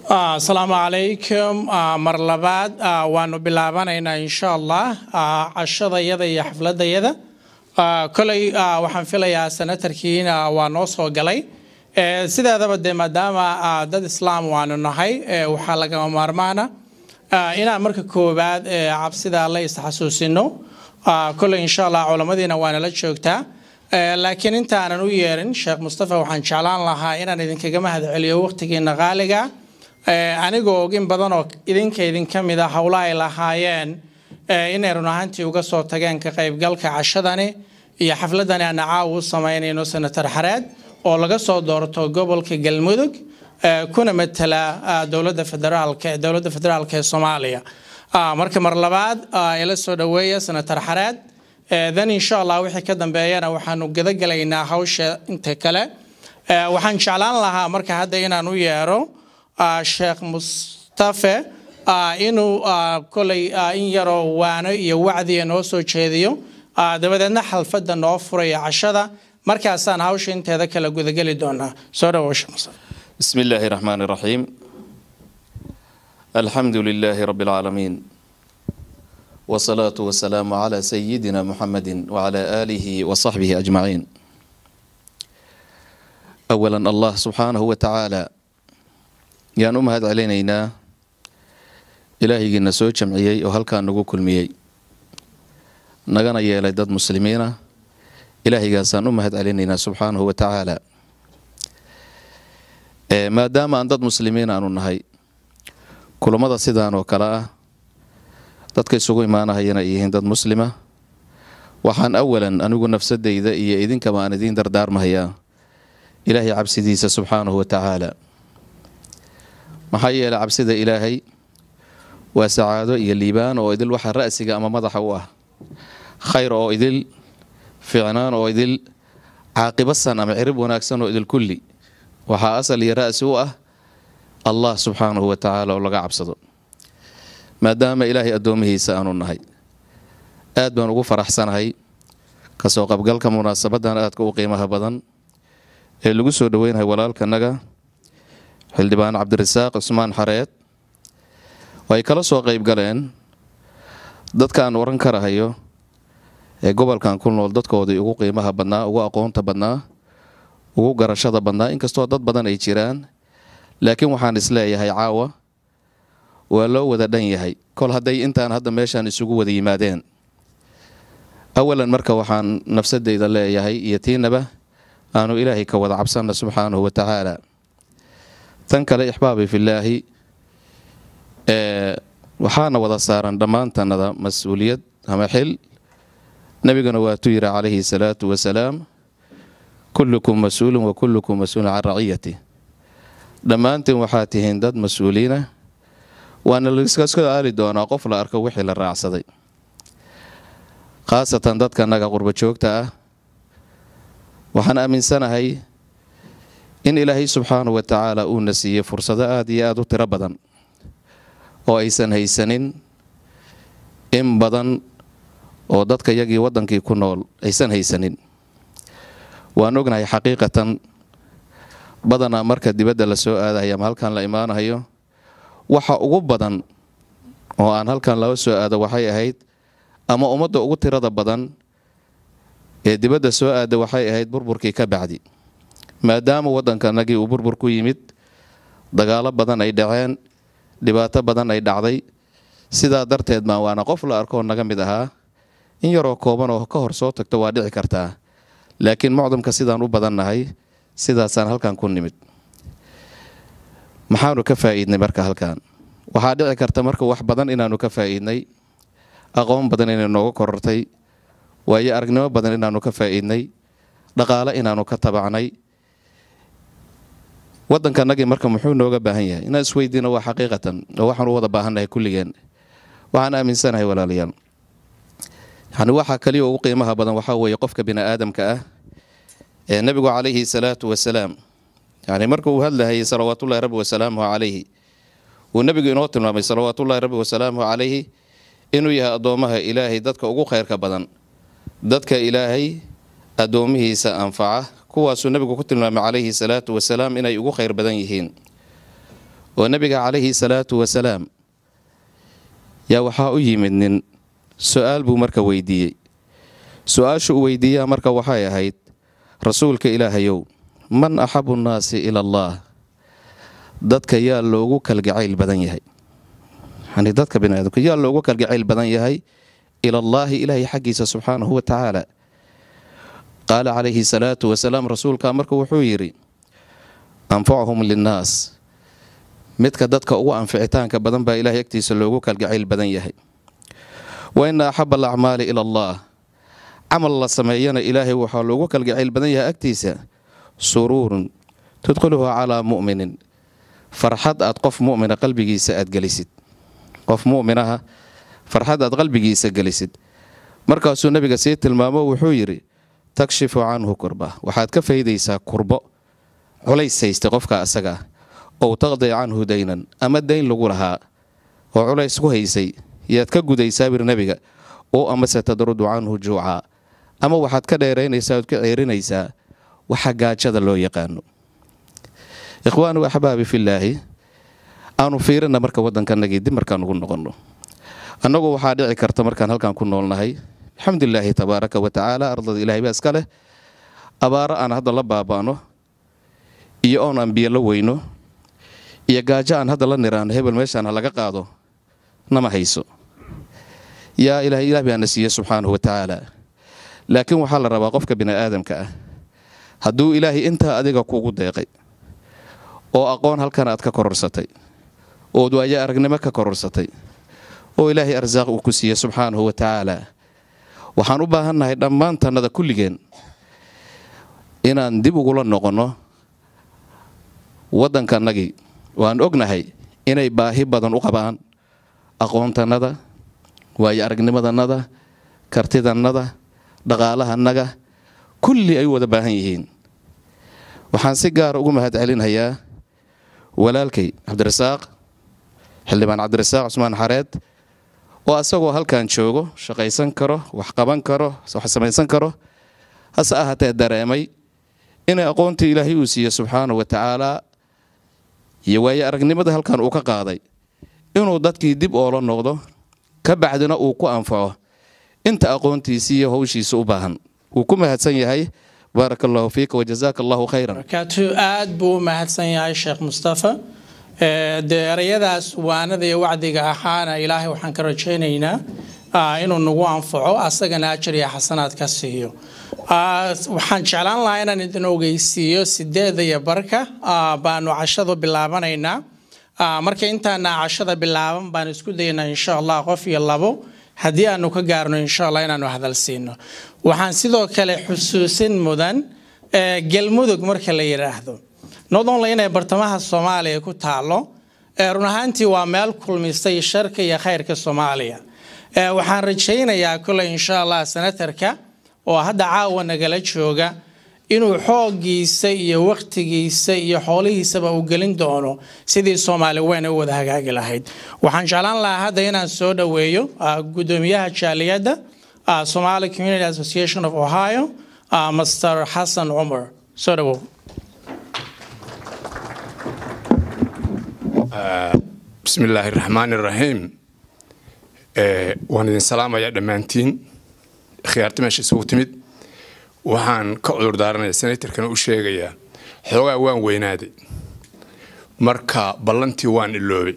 asalaamu calaykum mar labaad waanu bilaabanaynaa insha allah cashadayada iyo xafladayada koley waxaan filayaa senatarkiina waa noo soo galay sideedaba dee maadaama dad islaam waanu nahay waxaa lagama maarmaana inaan marka koowaad cabsida la isxasuusino koley insha allah culamadiina waanala joogtaa laakiin intaanan u yeerin sheekh mustafa waxaan jeclaan lahaa inaan idinkaga mahad celiyo waqtigiina qaaliga anigoo ogin badan oo idinka idinka mid a howla ay lahaayeen inay run ahaantii uga soo tageen ka qaybgalka cashadani iyo xafladani aan caawa u samaynayno senator xareed oo laga soo doorto gobolka galmudug kuna matala dowlada federaalka dowladda federaalka ee soomaaliya marka mar labaad ila soo dhaweeya senator xareed then insha allah wixii ka dambeeyana waxaanu gadagelaynaa hawsha inta kale waxaan jeclaan lahaa marka hadda inaan u yeero sheekh mustafe inuu koley in yaroo waano iyo wacdiya noo soo jeediyo dabadeedna xalfadda noo furaya cashada markaasaan hawsha inteeda kale gudageli doonaa soo dhawow sheekh mustafe بسم الله الرحمن الرحيم الحمد لله رب العالمين والصلاة والسلام على سيدنا محمد وعلى آله وصحبه أجمعين أولا الله سبحانه وتعالى yaan u mahad celinaynaa ilaahaygiina soo jamciyey oo halkaa nagu kulmiyey nagana yeelay dad muslimiina ilaahaygaasaan u mahad celinaynaa subxaanahu wa tacaala maadaama aan dad muslimiin aanu nahay kulammada sidaan oo kale ah dadka isugu imaanahayana ay yihiin dad muslima waxaan awalan anigu nafsadayda iyo idinkaba aan idiin dardaarmahayaa ilaahay cabsidiisa subxaanahu wa tacaala maxaa yeelay cabsida ilaahay waa sacaado iyo liibaan oo idil waxa ra'siga ama madaxa u ah khayr oo idil ficnaan oo idil caaqibo san ama cirib wanaagsan oo idil kulli waxaa asal iyo ra'si u ah allah subxaanahu wa tacaala oo laga cabsado maadaama ilaahay addoomihiisa aanu nahay aad baan ugu faraxsanahay kasoo qabgalka munaasabadan aadka u qiimaha badan ee lagu soo dhoweynahay walaalkanaga xildhibaan cabdirasaaq cusmaan xareed oo ay kala soo qayb galeen dadkaan waran karahayo ee gobolkan ku nool dadkoodii ugu qiimaha badnaa ugu aqoonta badnaa ugu garashada badnaa inkastoo dad badan ay jiraan laakiin waxaan isleeyahay caawa waa loo wada dhan yahay kol hadday intaan hadda meeshaan isugu wada yimaadeen awalan marka waxaan nafsadeyda leeyahay iyo tiinaba aanu ilaahay ka wada cabsanna subxaanahu wa tacaala tan kale ixbaabi fillaahi waxaana wada saaran dhammaantanada mas-uuliyad ama xil nebiguna waatuu yidhi calayhi salaatu wasalaam kullukum mas-uulun wa kullukum mas-uulun can raciyati dhammaantiin waxaa tihiin dad mas-uuliina waana laiskaska aali doonaa qof la arko wixii la raacsaday khaasatan dadkanaga qurbo joogta ah waxaan aaminsanahay in ilaahay subxaanahu wa tacaala uuna siiyey fursado aada iyo aada u tiro badan oo aysan haysanin in badan oo dadka yagii waddankii ku nool aysan haysanin waan ognahay xaqiiqatan badanaa marka dibadda la soo aadahayo ama halkan la imaanahayo waxa ugu badan oo aan halkan laga soo aado waxay ahayd ama ummadda ugu tirada badan ee dibadda soo aada waxay ahayd burburkii ka bacdi maadaama waddankanagii uu burbur ku yimid dagaalo badan ay dhaceen dhibaato badan ay dhacday sidaa darteed maa waana qof la arkoo naga mid ahaa in yaroo kooban oo ka hor soo tagto waa dhici kartaa laakiin mucdamka sidaan u badannahay sidaasaan halkan ku nimid maxaanu ka faa'iidnay marka halkan waxaa dhici karta marka wax badan inaanu ka faa'iidnay aqoon badan inay nooga korortay waayo aragnimo badan inaanu ka faa'iidnay dhaqaale inaanu ka tabacnay waddankanagii marka muxuu nooga baahan yahay inaan isweydiino waa xaqiiqatan oo waxaan u wada baahannahay kulligeen waxaan aaminsanahay walaalayaal yani waxaa kaliya ugu qiimaha badan waxaa weeye qofka bini aadamka ah ee nebigu calayhi salaatu wasalaam yani marka uu hadlahayay salawaatullahi rabbi wasalaamuhu calayhi uu nebigu inoo tilmaamay salawaatullahi rabbi wasalaamuhu calayhi inuu yahay addoomaha ilaahay dadka ugu khayrka badan dadka ilaahay addoomihiisa anfaca kuwaasuu nebigu ku tilmaamay calayhi salaatu wasalaam inay ugu khayr badan yihiin oo nebiga calayhi salaatu wasalaam yaa waxaa u yimid nin su-aal buu marka weydiiyey su-aashu uu weydiiyaa marka waxay ahayd rasuulka ilaahayow man axabu nnaasi ila allaah dadka yaa loogu kalgacayl badan yahay yani dadka biniaadamka yaa loogu kalgacayl badan yahay ilallaahi ilaahay xaggiisa subxaanahu wa tacaala qaala calayhi salaatu wasalaam rasuulka marka wuxuu yidhi anfachum linnaas midka dadka ugu anficitaanka badan baa ilahay agtiisa loogu kalgacayl badan yahay wa ina axaba alacmaali ila allah camal la sameeyana ilaahay waxaa loogu kalgacayl badan yahay agtiisa suruurun tudkhiluhu calaa mu'minin farxad aad qof mumina qalbigiisa aad gelisid qof muminaha farxad aad qalbigiisa gelisid markaasuu nabiga sii tilmaamo wuxuu yidhi takshifu canhu kurba waxaad ka faydaysaa kurbo culays haystay qofka asaga ow taqdi canhu daynan ama dayn lagu lahaa oo culays ku haysay yaad ka gudaysaa bir nebiga oo amase tadrudu canhu juuca ama waxaad ka dheeraynaysaa ood ka ceerinaysaa waxa gaajada loo yaqaano ikhwaani axbaabi fillaahi aanu fiirina marka waddankanagii dib markaan ugu noqonno annagu waxaa dhici karta markaan halkaan ku noolnahay alxamdulilaahi tabaaraka wa tacaala ardada ilahay baa iska leh abaaro aan hadda la baaba'no iyo oon aan biyo la weyno iyo gaajo aan hadda la niraano hebel meeshaan ha laga qaado nama hayso yaa ilaah ilaah baana siiye subxaanahu wa tacaala laakiin waxaa la rabaa qofka bini'aadamka ah hadduu ilaahay intaa adiga kugu deeqay oo aqoon halkan aad ka kororsatay ood waayo aragnimo ka kororsatay oo ilaahay arsaaq uu ku siiye subxaanahu wa tacaala waxaan u baahannahay dhammaan tannada kulligeen inaan dib ugula noqonno waddankannagii waan ognahay inay baahi badan u qabaan aqoontannada waayo aragnimadannada kartidannada dhaqaalahannaga kulli ay u wada baahan yihiin waxaan si gaara ugu mahad celinhayaa walaalkay cabdirasaaq xildhibaan cabdirasaaq cusmaan xareed oo asagoo halkan joogo shaqaysan karo wax qaban karo wax samaysan karo hase ahaatee dareemay inay aqoontii ilaahay uu siiye subxaanahu wa tacaalaa iyo waayo aragnimada halkan uu ka qaaday inuu dadkii dib oola noqdo ka bacdina uu ku anfaco inta aqoontiisii iyo howshiisa u baahan wuu ku mahadsan yahay baaraka allahu fiika wajazaaka allahu khayran barakaatu aad buu u mahadsan yahay sheekh mustafa dee erayadaas waanada iyo wacdiga ahaana ilaahay waxaan ka rajaynaynaa inuu nagu anfaco asagana ajar iyo xasanaad ka siiyo waxaan jeclaan lahaa inaan idin ogeysiiyo sideeda iyo barka baanu cashadu bilaabanaynaa marka intaana cashada bilaaban baan isku daynaa insha allah qof iyo labo haddii aanu ka gaarno insha allah inaanu hadal siino waxaan sidoo kale xusuusin mudan galmudug marka la yidhaahdo not only inay bartamaha soomaaliya ku taalo run ahaantii waa meel kulmistay sharka iyo khayrka soomaaliya waxaan rajaynayaa kole insha allah senatarka oo hadda caawa nagala jooga inuu xooggiisa iyo wakhtigiisa iyo xoolihiisaba uu gelin doono sidii soomaali weyn u wada hagaagi lahayd waxaan jeclaan lahaa hadda inaan soo dhoweeyo gudoomiyaha jaaliyadda somali community association of ohio master xasan cumar soo dhowow bismi illaahi raxmaan iraxiim waan idin salaamayaa dhammaantiin khiyaarta meesha isugu timid waxaan ka cudur daaranaya senatarkana u sheegayaa xoogaa waan weynaaday marka ballantii waan iloobay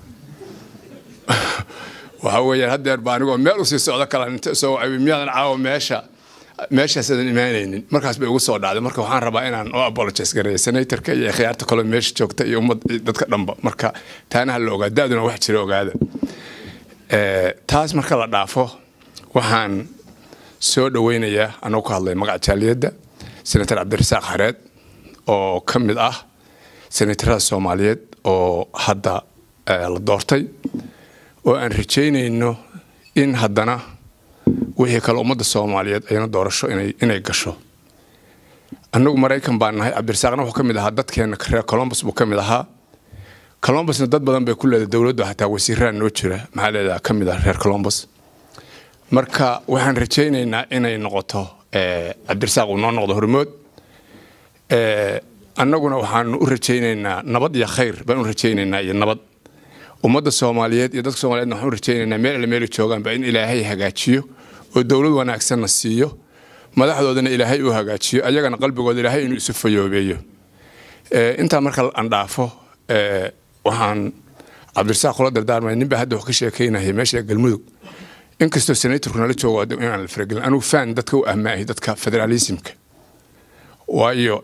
waxaa weeyaan haddeer ba anigoo meel usii socdo kala inta soo wacay miyaadan caawa meesha meeshaasadan imaanaynin markaas bay ugu soo dhacday marka waxaan rabaa inaan u apologize gareeyo senatorka iyo khiyaarta kaloo meesha joogta iyo ummad dadka dhanba marka taana ha la ogaa da-duna wax jira ogaada taas marka la dhaafo waxaan soo dhaweynayaa anoo ka hadlay magaca jaaliyadda senator cabdirasaaq xareed oo ka mid ah senatarada soomaaliyeed oo hadda la doortay oo aan rajaynayno in haddana wixii kale ummadda soomaaliyeed ayna doorasho inay gasho annagu maraykan baan nahay cabdirasaaqna wuxuu ka mid ahaa dadkeena reer colombus buu ka mid ahaa colombusna dad badan bay ku leedahay dowladdu hataa wasiiraan noo jira maxaa leedaha ka mid ah reer colombus marka waxaan rajaynaynaa inay noqoto cabdirasaaq uu noo noqdo hormood annaguna waxaanu u rajaynaynaa nabad iyo khayr baan u rajaynaynaa iyo nabad ummadda soomaaliyeed iyo dadka soomaliyeedna waxaan u rajaynaynaa meel alle meeli joogaanba in ilaahay hagaajiyo oo dowlad wanaagsanna siiyo madaxdoodana ilaahay uu hagaajiyo ayagana qalbigooda ilaahay inuu isu fayoobeeyo intaa marka aan dhaafo waxaan cabdirasaaq kula dardaarmaya ninbaa hadda wax ka sheekaynaya meesha galmudug inkastoo senatorku nala joogo inaan la faragelin anigu faan dadka u ahmaahay dadka federaalismka waayo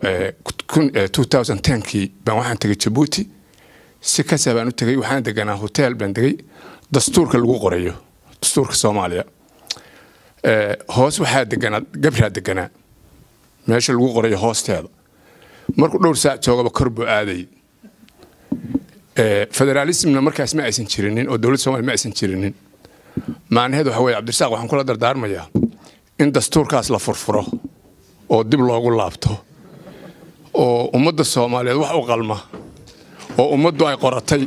kii baan waxaan tegay jabuuti si kasa baan u tegay waxaan deganaa hotel baan degay dastuurka lagu qorayo dastuurka soomaaliya hoos waxaa deganaa gabraa deganaa meesha lagu qorayo hoosteeda markuu dhowr saac joogaba kor buu aaday federaalismna markaas ma aysan jirinin oo dowladda somalia ma aysan jirinin macnaheedu waxa weye cabdirasaaq waxaan kula dardaarmayaa in dastuurkaas la furfuro oo dib loogu laabto oo ummadda soomaaliyeed wax u qalma oo ummaddu ay qoratay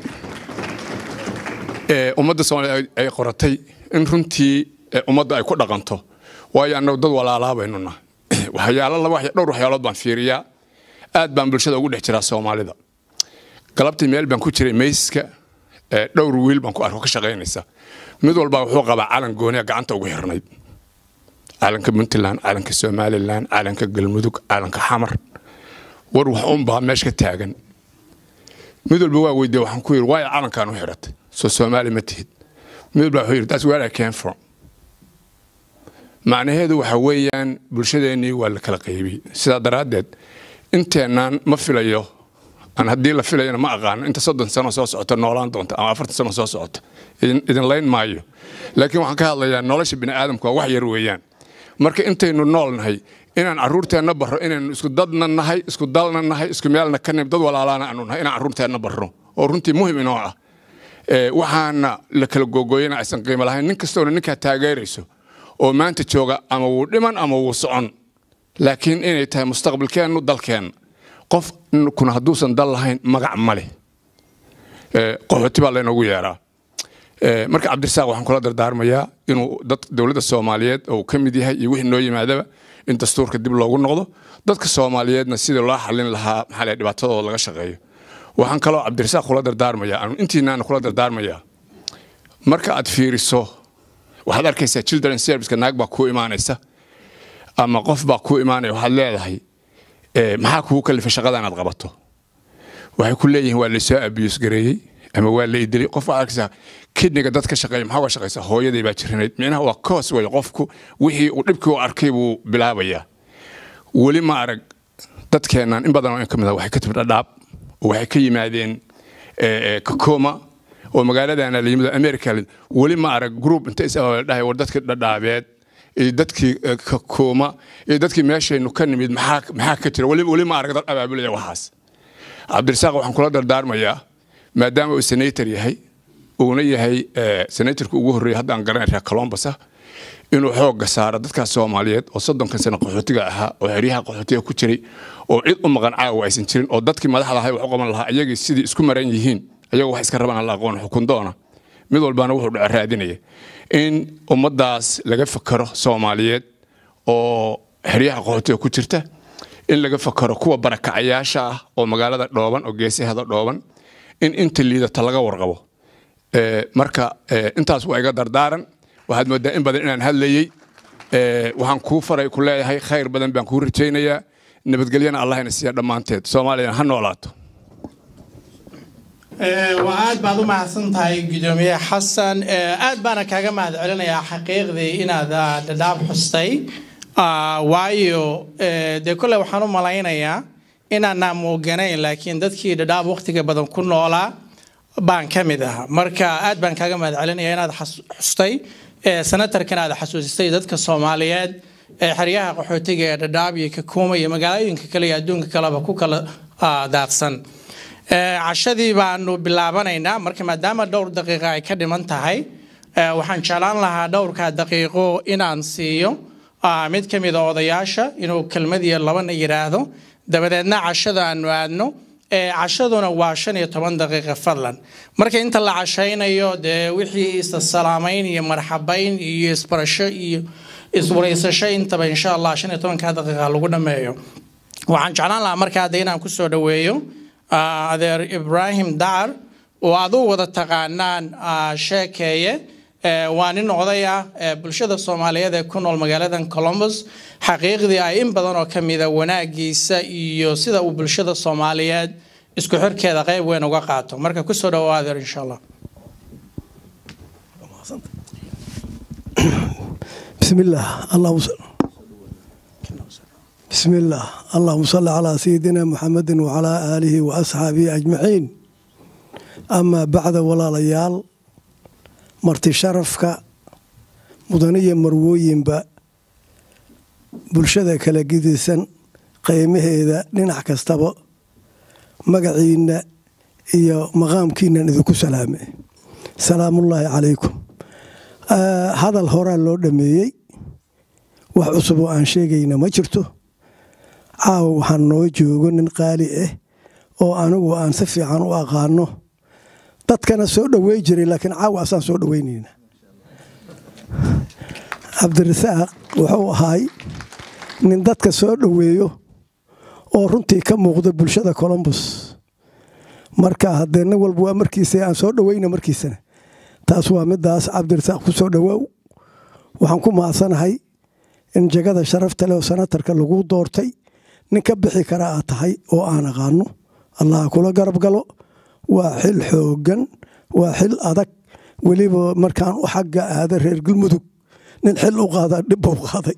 ummadda soomaaliyeed ay qoratay in runtii ummadda ay ku dhaqanto waayo annagu dad walaalaabaynu nahay waxyaalo laba dhowr waxyaalood baan fiiriyaa aad baan bulshada ugu dhex jiraa soomaalida galabtii meel baan ku jiray mayska dhowr wiil baan ku arko ka shaqaynaysa mid walba wuxuu qabaa calan gooniya gacanta ugu xirnayd calanka puntland calanka somalilan calanka galmudug calanka xamar war wax unbaa meesha ka taagan mid walba waa weydiye waxaan ku yidhi waayo calankaan u xiratay soo soomaali ma tihid mid walba wuxuu yidhi that's where I came from macnaheedu waxa weeyaan bulshadeennii waa la kala qaybiyey sidaa daraaddeed inteennaan ma filayo aan haddii la filayana ma aqaano inta soddon sano soo socota noolaan doonta ama afartan sano soo socota idin layn maayo laakiin waxaan ka hadlayaa nolosha bini aadamku waa wax yar weeyaan marka intaynu nool nahay inaan carruurteenna barro inaynu isku dadna nahay isku dalna nahay isku meelna ka nib dad walaalaana aanu nahay inaan carruurteenna barro oo runtii muhim inoo ah waxaana la kala googooyana aysan qiimo lahayn nin kastoona ninkaa taageerayso oo maanta jooga ama wuu dhiman ama wuu socon laakiin inay tahay mustaqbalkeennu dalkeenna qof kuna hadduusan dal lahayn magac ma leh qaxooti baa laynoogu yeeraa marka cabdirasaaq waxaan kula dardaarmayaa inuu dowladda soomaaliyeed uu ka mid yahay iyo wixii noo yimaadaba in dastuurka dib loogu noqdo dadka soomaaliyeedna sidii loo xallin lahaa maxaa leh dhibaatadooda laga shaqeeyo waxaan kaloo cabdirasaaq kula dardaarmayaa anu intiinaana kula dardaarmayaa marka aad fiiriso waxaad arkaysaa children serviceka naag baa kuu imaanaysa ama qof baa kuu imaanaya waxaad leedahay maxaa kugu kalifay shaqada inaad qabato waxay ku leeyihiin waa laysoo abiyus gareeyey ama waa la idilay qof waxaad arkaysaa kidniga dad ka shaqeeya maxaa uga shaqaysaa hooyaday baa jirinayd micnaha waa koos wey qofku wixii uu dhibkii u arkay buu bilaabayaa weli ma arag dadkeennan in badan oo in ka mid ah waxay ka timid dhadhaab waxay ka yimaadeen kakoma oo magaaladana la yimid america weli ma arag group inta is dhahay war dadkii dhadhaabeed iyo dadkii kakoma iyo dadkii meeshaynu ka nimid maxaa ka jira weli ma arag dad abaabulaya waxaas cabdirasaaq waxaan kula dardaarmayaa maadaama uu senator yahay uuna yahay senatorka ugu horreeyay haddaan garanay reer colombus ah inuu xoogga saaro dadkaas soomaaliyeed oo soddonkan sano qaxootiga ahaa oo xeryaha qaxootiga ku jiray oo cid u maqan caawa aysan jirin oo dadkii madaxda ahay wax u qaban lahaa ayagii sidii isku maran yihiin ayagoo wax iska rabaan la aqoon xukun doona mid walbana wuxuu dhaca raadinaya in ummaddaas laga fakaro soomaaliyeed oo xeryaha qaxootiga ku jirta in laga fakaro kuwa barakacayaasha ah oo magaalada dhooban oo geesahada dhooban in inta liidata laga warqabo marka intaas waa iga dardaaran waxaad moodaa in badan inaan hadlayey waxaan kuu faray ku leeyahay khayr badan baan kuu rajaynayaa nabadgelyana allahna siiya dhammaanteed soomaaliyana ha noolaato waa aad baad u mahadsan tahay gudoomiye xasan aad baana kaaga mahad celinayaa xaqiiqdii inaad dhadhaab xustay waayo dee kolley waxaan u malaynayaa inaanaa muuganayn laakiin dadkii dhadhaab waqtiga badan ku noolaa baan ka mid ahaa marka aad baan kaaga mahad celinaya inaad xustay senatarkan aad xasuusistay dadka soomaaliyeed ee xeryaha qaxootiga ee dhadhaab iyo kakuuma iyo magaalooyinka kale iyo adduunka kaleba ku kala daadsan cashadii baanu bilaabanaynaa marka maadaama dhowr daqiiqa ay ka dhiman tahay waxaan jeclaan lahaa dhowrkaa daqiiqo inaan siiyo mid ka mida odayaasha inuu kelmad iyo labana yidhaahdo dabadeedna cashada aanu aadno cashaduna waa shan iyo toban daqiiqa fadlan marka inta la cashaynayo dee wixii isasalaamayn iyo marxabayn iyo isbarasho iyo iswareysasho intaba insha allah shan iyo tobankaa daqiiqa lagu dhameeyo waxaan jeclaan lahaa marka hadda inaan kusoo dhaweeyo ah, adeer ibraahim dacar oo aad u wada taqaanaan ah, sheekeeye Eh, waa nin oday ah eh, bulshada soomaaliyeed ee ku nool magaaladan columbus xaqiiqdii ay in badan oo kamida wanaagiisa iyo sida uu bulshada soomaaliyeed isku xirkeeda qayb weyn uga qaato marka kusoo dhawo adeer insha allah بسم الله اللهم صل بسم الله اللهم صل على سيدنا محمد وعلى آله وأصحابه أجمعين أما بعد ولا ليال مرتي شرفك مدنية مرويين با bulshada kala gidisan qiimaheeda dhinac kastaba magaciina iyo maqaamkiinan idinku salaame salaamullaahi calaykum Ah, hadal horaa loo dhameeyey wax cusub oo aan sheegayna ma jirto caawa waxaan noo joogo nin qaali ah oo anigu aan si fiican u aqaano dadkana soo dhowey jiray laakiin caawa asaan soo dhoweynayna cabdirasaaq wuxuu ahaay nin dadka soo dhoweeyo oo runtii ka muuqda bulshada colombus marka haddee nin walba waa markiisa aan soo dhoweyna markiisana taas waa midaas cabdirasaaq ku soo dhowaaw waxaan ku mahadsanahay in jagada sharafta leh oo sanatarka lagu doortay nin ka bixi kara aad tahay oo aan aqaano allah kula garab galo waa xil xoogan waa xil adag weliba markaan u xagga aada reer galmudug nin xil u qaadaa dhib buu qaaday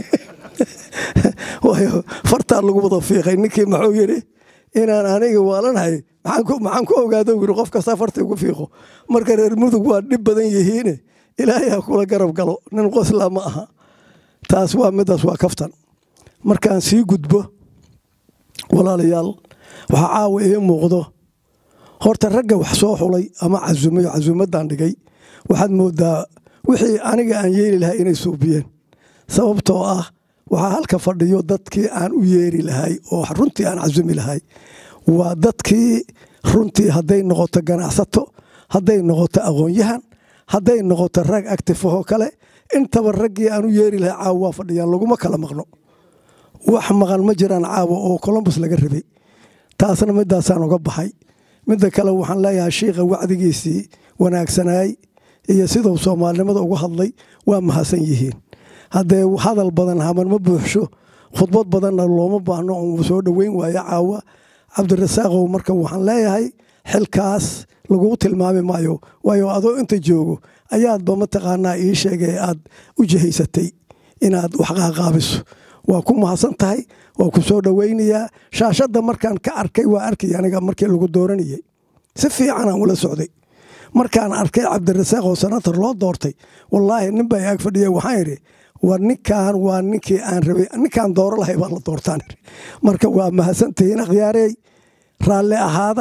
waayo fartaa lagu wada fiiqay ninkii maxuu yidhi inaan aniga waalanahay maxaan ku- maxaan ku ogaado yiri qof kasta farta ugu fiiqo marka reer mudug waa dhib badan yihiine ilaahay ha kula garab galo nin qosla ma aha taas waa midaas waa kaftan markaan sii gudbo walaalayaal waxaa caawa ii muuqdo horta ragga wax soo xulay ama casumayo casuumadan dhigay waxaad moodaa wixii aniga aan yeeli lahay inay suubiyeen sababtoo ah waxaa halka fadhiyo dadkii aan u yeeri lahay oo runtii aan casumi lahay waa dadkii runtii hadday noqoto ganacsato hadday noqoto aqoon-yahan hadday noqoto rag actifahoo kale intaba raggii aan u yeeri lahay caawa waa fadhiyaan laguma kala maqno wax maqan ma jiraan caawa oo colombus laga rabay taasna midaasaan uga baxay midda kale waxaan leeyahay shiikha wacdigiisii wanaagsanaay iyo siduu soomaalinimada uga hadlay waa mahadsan yihiin haddee hadal badan haman ma buuxsho khudbad badanna looma baahno uu soo dhoweyn waayo caawa cabdirasaaqow marka waxaan leeyahay xilkaas lagugu tilmaami maayo waayo adoo inta joogo ayaadba mataqaanaa ii sheegay aad u jihaysatay inaad wax qaaqaabiso waa ku mahadsan tahay waa ku soo dhoweynayaa shaashadda markaan ka arkay waa arkay aniga markii lagu dooranayay si fiicanaan ula socday markaan arkay cabdirasaaq oo sanatar loo doortay wallaahi nin baa ag fadhiya waxaan idhi war ninkan waa ninkii aan rabay ninkaan dooro lahay baa la doortaan idhi marka waa mahadsantihiin akhyaarey raalli ahaada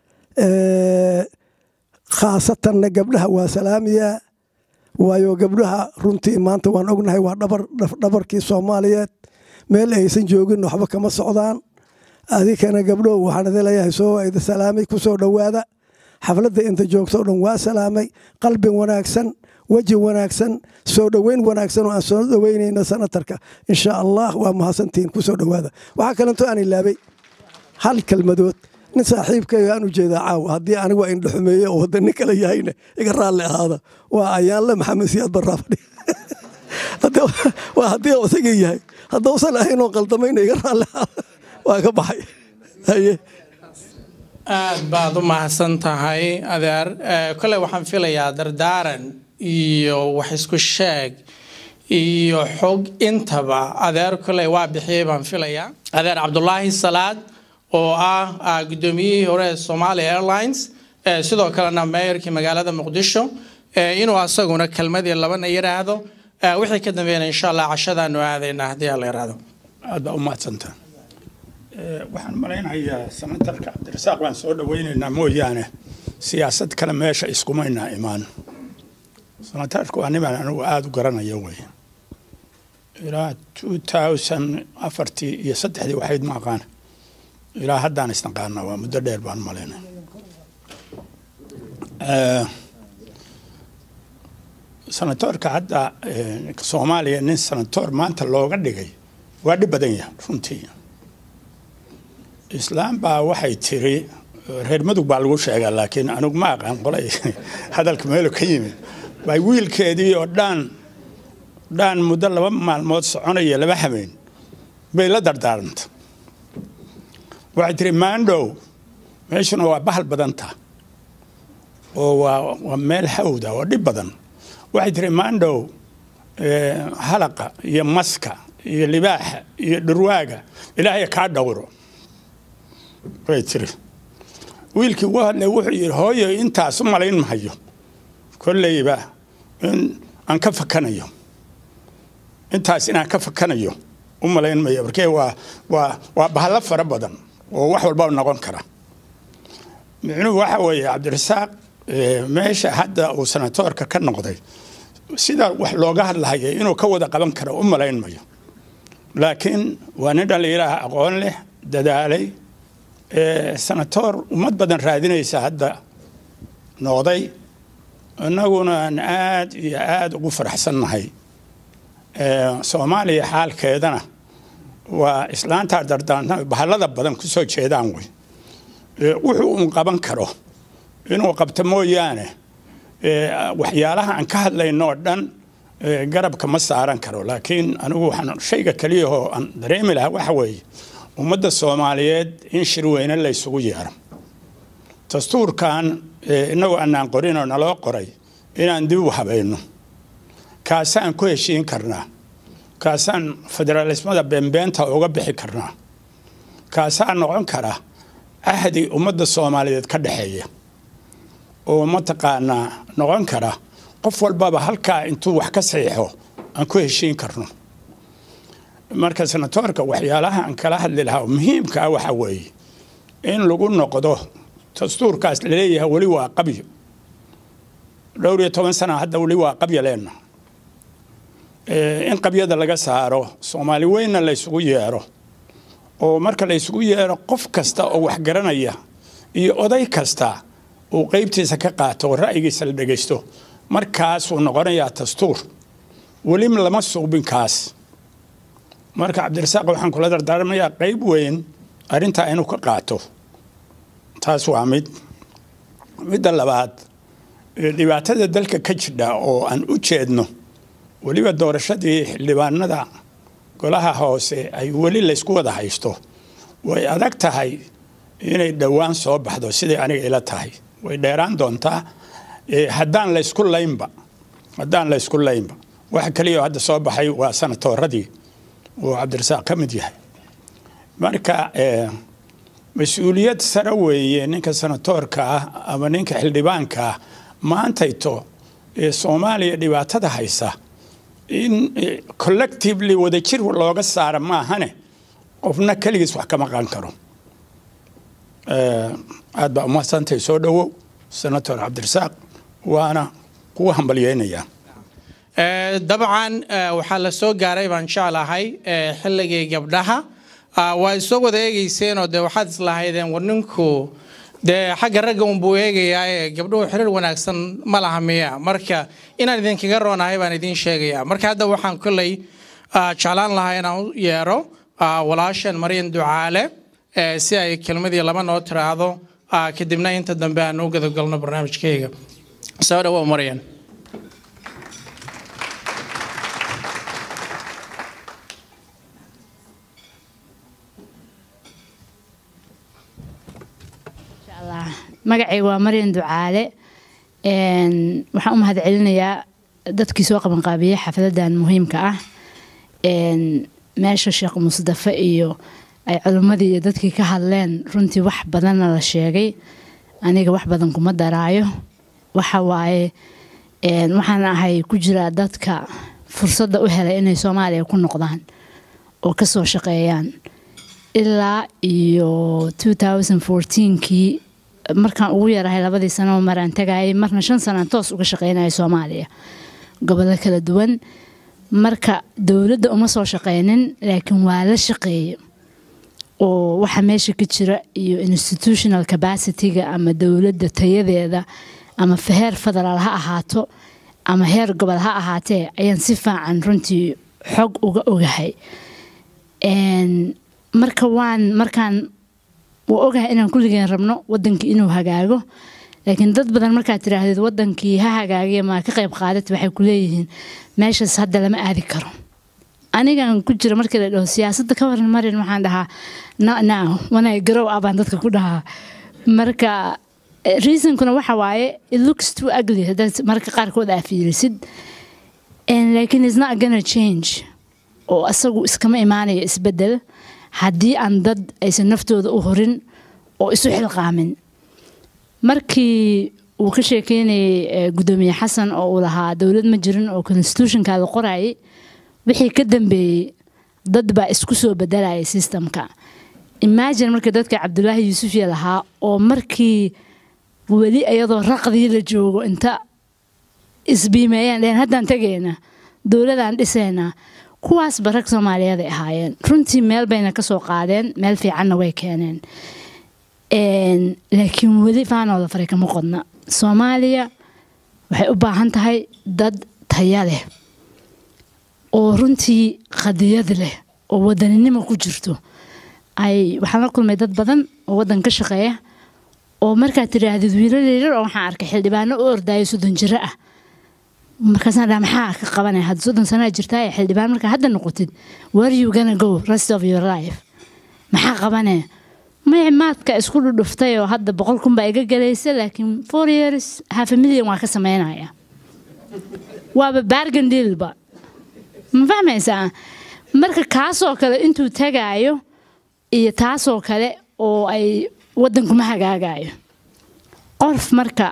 Eh, khaasatanna gabdhaha waa salaamiyaa waayo gabdhaha runtii maanta waan ognahay waa dhabar dhaf- dhabarkii soomaaliyeed meel aysan joogin waxba kama socdaan adikana gabdho waxaan idin leeyahay soo idi salaamay ku soo dhowaada xafladda inta joogto o dhan waa salaamay qalbi wanaagsan weji wanaagsan soo dhoweyn wanaagsan oo aan soo dhoweynayno sanatarka insha allah waa mahadsantihiin ku soo dhowaada waxaa kalento aan ilaabay hal kelmadood nin saaxiibkayga aan u jeedaa caawa haddii anigu waa indhaxumeeye oo wadda nin kale yahayna iga raalli ahaada waa ayaanle maxamed siyaad barraa fadhi Haddii- waa haddii uu isaga yahay haddausan ahayn oo qaldamayna iga raalli ahaada waa ka baxay haye aad baad u mahadsan tahay adeer Eh, kole waxaan filayaa dardaaran iyo wax isku sheeg iyo xog intaba adeer kole waa bixiyey baan filayaa adeer cabdulaahi salaad oo ah ah, gudoomiyihii hore ee somalia airlines eh, sidoo kalena meeyarkii magaalada muqdisho eh, inuu asaguna kelmadii labana yiraahdo Eh, wixii ka dambeeyana insha allah cashadaanu aadaynaa haddii aan la yiraahdo aad baa u mahadsantaa Eh, waxaan malaynayaa sanatarka cabdirasaaq baan soo dhoweynaynaa mooyaane siyaasad kale meesha iskumaynaa imaan sanatarka waa niman anigu aada u garanayo wey ilaa two thousand afartii iyo saddexdii waxayd ma aqaan ilaa haddaan isnaqaana waa muddo dheer baan malaynay Eh, sanatoorka hadda eh, soomaaliya nin sanatoor maanta looga dhigay waa dhib badan yahay runtii islaam baa waxay tiri reer mudug baa lagu sheegaa laakiin anigu ma aqaan qolay hadalka meelu ka yimid bay wiilkeedii oo dhaan dhaan muddo laba maalmood soconaya laba habeen bay la dardaaranta waxay tiri maandhow meeshuna waa bahal badanta oo waa waa meel hawda oo dhib badan waxay tiri maandhow halaqa iyo maska iyo libaaxa iyo dhurwaaga ilaahay kaa dhowro bay tiri wiilkii ugu hadlay wuxuu yidhi hooyo intaas u malayn mahayo kolleyba in aan ka fakanayo intaas inaan ka fakanayo u malayn mayo markee waa waa waa bahalo fara badan oo wax walba noqon kara micnuhu waxa weeye cabdirasaaq meesha hadda uu sanatoorka ka noqday sida wax looga hadlahaya inuu ka wada qaban karo u malayn mayo laakiin waa nin dhallinyaraha aqoon leh dadaalay sanatoor ummad badan raadinaysa hadda noqday innaguna aan aad iyo aada ugu faraxsannahay soomaaliya xaalkeedana waa islaantaa dardaarna bahallada badan ku soo jeedaan wey wuxuu un qaban karo inuu qabto mooyaane waxyaalaha aan ka hadlayno oo dhan garabka ma saaran karo laakiin anigu waxaan shayga keliyahoo aan dareemi lahaa waxa weeye ummadda soomaaliyeed in shirweyne la ysugu yeero dastuurkan inagoo anaan qorin oo naloo qoray inaan dib u habayno kaasaan ku heshiin karnaa kaasaan federaalismada beenbeenta uga bixi karnaa kaasaa noqon kara ahdi ummadda soomaaliyeed ka dhexeeya oo mataqaanaa noqon kara qof walbaba halkaa intuu wax ka saxiixo aan ku heshiin karno marka sanatoorka waxyaalaha aan kala hadli lahaa muhiimka ah waxa weeye in lagu noqdo dastuurkaas laleeyahay weli waa qabyo dhowr iyo toban sana hadda weli waa qabyo leenna in qabyada laga saaro soomaali weynna la ysugu yeero oo marka la ysugu yeero qof kasta oo wax garanaya iyo oday kasta uu qeybtiisa ka qaato oo ra'yigiisa la dhegaysto markaasuu noqonayaa dastuur weli lama suubinkaas marka cabdirasaaq waxaan kula dardaarmayaa qeyb weyn arrintaa inuu ka qaato taas waa mid midda labaad dhibaatada dalka ka jidha oo aan u jeedno weliba doorashadii xildhibaanada golaha hoose ay weli laysku wada haysto way adag tahay inay dhowaan soo baxdo siday aniga ila tahay way dheeraan doontaa haddaan laysku laynba haddaan laysku laynba waxa kaliya hadda soo baxay waa sanatooradii uu cabdirasaaq ka mid yahay marka mas-uuliyad sare weeye ninka sanatoorka ah ama ninka xildhibaanka ah maantayto ee soomaaliya dhibaatada haysa in collectively wadajir looga saara maahane qofna keligiis wax kama qan karo aad baa umadsantay soo dhowow senator cabdirasaaq waana kugu hambalyeynayaa dabcan waxaa la soo gaaray baan jeclahay xilligii gabdhaha waa isoo wada eegeyseenoo dee waxaad islahaydeen war ninku dee xagga ragga unbuu eegayaa ee gabdhuhu xiriir wanaagsan ma laha miya marka inaan idinkaga roonahay baan idiin sheegayaa marka hadda waxaan kolley jeclaan lahaa inaan u yeero walaashan maryan ducaale si ay kelmadii laba noo tiraahdo kadibna inta dambe aan u gadagalno barnaamijkayga soo dhawow maryan magacayga waa maryan ducaale waxaan u mahad celinayaa dadkii soo qabanqaabiyey xafladan muhiimka ah meesha sheekh musdafe iyo ay culimmadii iyo dadkii ka hadleen runtii wax badanna la sheegay aniga wax badan kuma daraayo waxa waaye waxaan ahay ku jiraa dadka fursadda u helay inay soomaaliya ku noqdaan oo kasoo shaqeeyaan ilaa iyo kii markaan ugu yarahay labadii sano maraan tagayay marna shan sanaan toos uga shaqeynaya soomaaliya gobollo kala duwan marka dowladda uma soo shaqeynin laakiin waa la shaqeeye oo waxa meesha ka jira iyo institutional capacityga ama dowladda tayadeeda ama heer federaal ha ahaato ama heer gobol ha ahaatee ayaan si faacan runtii xog uga ogahay marka waan markaan waa ogahay inaan kulligeen rabno wadankii inuu hagaago laakiin dad badan markaad tiraahdeed wadankii ha hagaagiya maa ka qayb qaadat waxay ku leeyihiin meeshaas hadda lama aadi karo anigan ku jira markii la dhaho siyaasadda ka waran marin waxaan dhahaa no now wanay garow ah baan dadka ku dhahaa marka reasonkuna waxa waaye it looks too ugly haddaad marka qaarkood aa fiirisid laakiin is not gonna change oo asagu iskama imaanayo isbedel haddii aan dad aysan naftooda u horin oo isu xilqaamin markii uu ka sheekeynayay gudoomiye xasan oo uu lahaa dowlad ma jirin oo constitutionka la qorayay wixii ka dambeeyey dad baa isku soo bedelayay systemka imagine marka dadka cabdulaahi yuusufiya lahaa oo markii weli iyadoo raqdii la joogo inta isbiimeeyaan dheheen haddaan tegayna dowladaan dhisaynaa kuwaasba rag soomaaliyeed ay ahaayeen runtii meel bayna ka soo qaadeen meel fiicanna way keeneen laakiin weli faanooda fare kama qodna soomaaliya waxay u baahan tahay dad taya leh oo runtii qadiyad leh oo wadaninimo ku jirto ay waxaan la kulmay dad badan oo waddan ka shaqeeya oo markaad tidhaahdid wiilal yaryar oo waxaan arkay xildhibaano u ordaayo soddon jiro ah markaasaan dhaha maxaa ka qabanaya hadda soddon sanaa jirtaa ee xildhibaan markaa hadda noqotid where you gonna go rest of your life maxaa qabanaya may maadka isku dhudhuftay oo hadda boqol kun baa iga galaysa laakiin four years half a million waa ka sameynaya waaba bargain dealba ma fahmaysaa marka kaasoo kale intuu tagaayo iyo taasoo kale oo ay waddankuma hagaagayo qof marka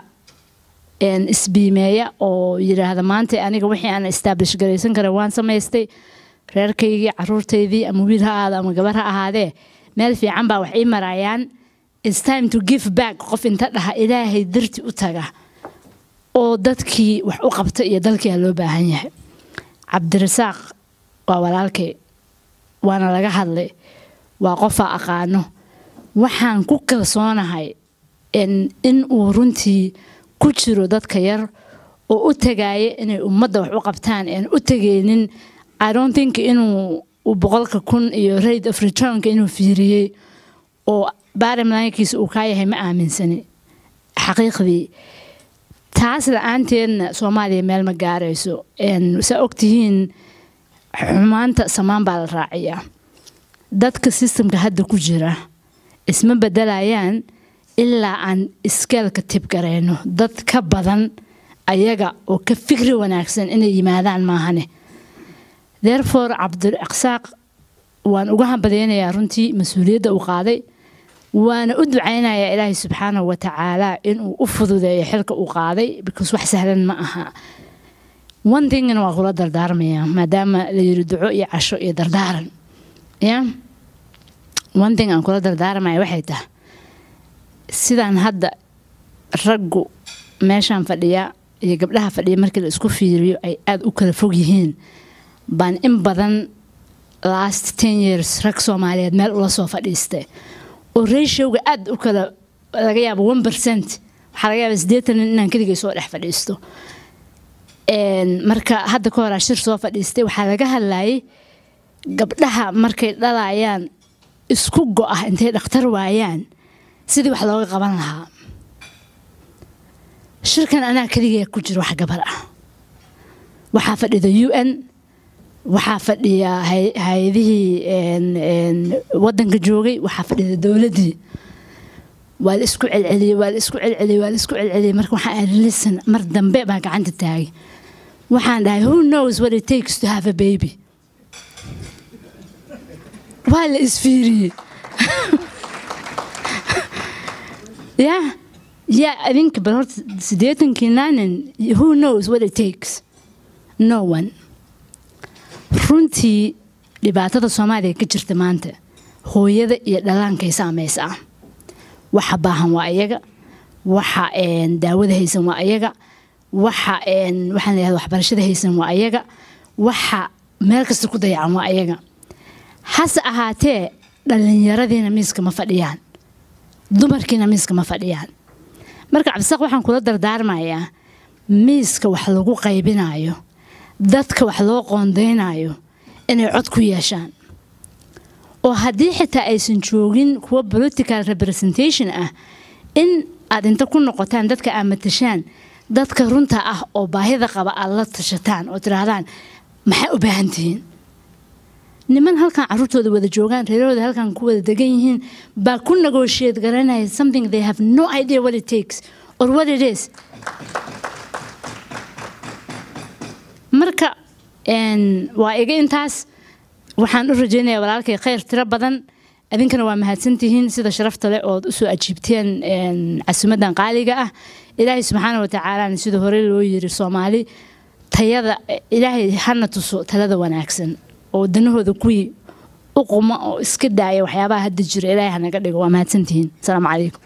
isbiimeeya oo yidhaahda maanta aniga wixii aan establish garaysan kara waan samaystay reerkaygii caruurtaydii ama wiil ha ahaado ama gabar ha ahaadee meel fiican baa wax ii marayaan its time to give back qof inta dhaha ilaahay darti u taga oo dadkii wax u qabta iyo dalkiia loo baahan yahay cabdirasaaq waa walaalkay waana laga hadlay waa qofaa aqaano waxaan ku kalsoonahay in uu runtii ku jiro dadka yar oo u tagaaya inay ummadda wax u qabtaan aan u tegaynin i don't think inuu boqolka kun iyo rate of returnka inuu fiiriyey oo barimlaankiisa uu kaa yahay ma aaminsani xaqiiqdii taas la-aanteedna soomaaliya meel ma gaarayso saa ogtihiin xumaanta samaan baa la raaciyaa dadka sistemka hadda ku jira isma bedelayaan ilaa aan iskeelka tibgarayno dad ka badan ayaga oo ka fikri wanaagsan inay yimaadaan maahane therefore cabdirasaaq waan uga hambalyaynayaa runtii mas-uuliyadda uu qaaday waana u ducaynayaa ilaahay subxaanahu watacaala inuu u fududeeyo xilka uu qaaday because wax sahlan ma aha one thingna waa kula dardaarmaya maadaama la yiri duco iyo casho iyo dardaaran ya one thing aan kula dardaarmaya waxay tahay sidaan hadda raggu meeshaan fadhiya iyo gabdhaha fadhiya markii la isku fiiriyo ay aada u kala fog yihiin baan in badan last ten years rag soomaaliyeed meel ula soo fadhiistay oo ratioga aada u kala laga yaabo one percent waxaa laga yaaba siddeetan inaan keligay soo dhex fadhiisto marka hadda ka horaa shir soo fadhiistay waxaa laga hadlayay gabdhaha markay dhalayaan isku go-ah intay dhakhtar waayaan sidii wax looga qaban lahaa shirkan anaa keligee ku jiro wax gabar ah waxaa fadhida u n waxaa fadhiya hay-adihii wadanka joogay waxaa fadhida dowladdii waa la isku celceliyey waa la isku celceliyey waa la isku celceliyey marka waxaan ahay listen mar dambe baa gacanta taagay waxaan dhahay who knows what it takes to have a baby waa la isfiiriyey yeah yeah idinka bal horta siddeetankii naanin who knows what it takes no one runtii dhibaatada soomaaliya ka jirta maanta hooyada iyo dhalaankay saamaysaa waxa baahan waa iyaga waxa daawada haysan waa iyaga waxa waxaan leeyahay waxbarashada haysan waa iyaga waxa meel kasta ku dayacan waa iyaga hase ahaatee dhallinyaradiina miiska ma fadhiyaan dumarkiina miiska ma fadhiyaan marka cabdisaaq waxaan kula dardaarmayaa miiska wax lagu qaybinayo dadka wax loo qoondeynayo inay cod ku yeeshaan oo haddii xitaa aysan joogin kuwa political representation ah in aad inta ku noqotaan dadka aad matashaan dadka runta ah oo baahida qaba aad la tashataan oo tidhaahdaan maxay u baahan tihiin niman halkan caruurtooda wada joogaan reerahooda halkan ku wada degan yihiin baa ku negotiate garanaya something they have no idea what it takes or what it is marka waa iga intaas waxaan u rajeynayaa walaalkay khayr tiro badan idinkana waa mahadsantihiin sida sharafta leh ood usoo ajiibteen casumadan qaaliga ah ilaahay subxaana watacaalana sida hore loo yiri soomaali tayada ilaahay hana tuso talada wanaagsan oo danahooda kuwii u quma oo iska daaya waxyaabaha hadda jira ilaahay hanaga dhigo waa mahadsantihiin asalaamu calaykum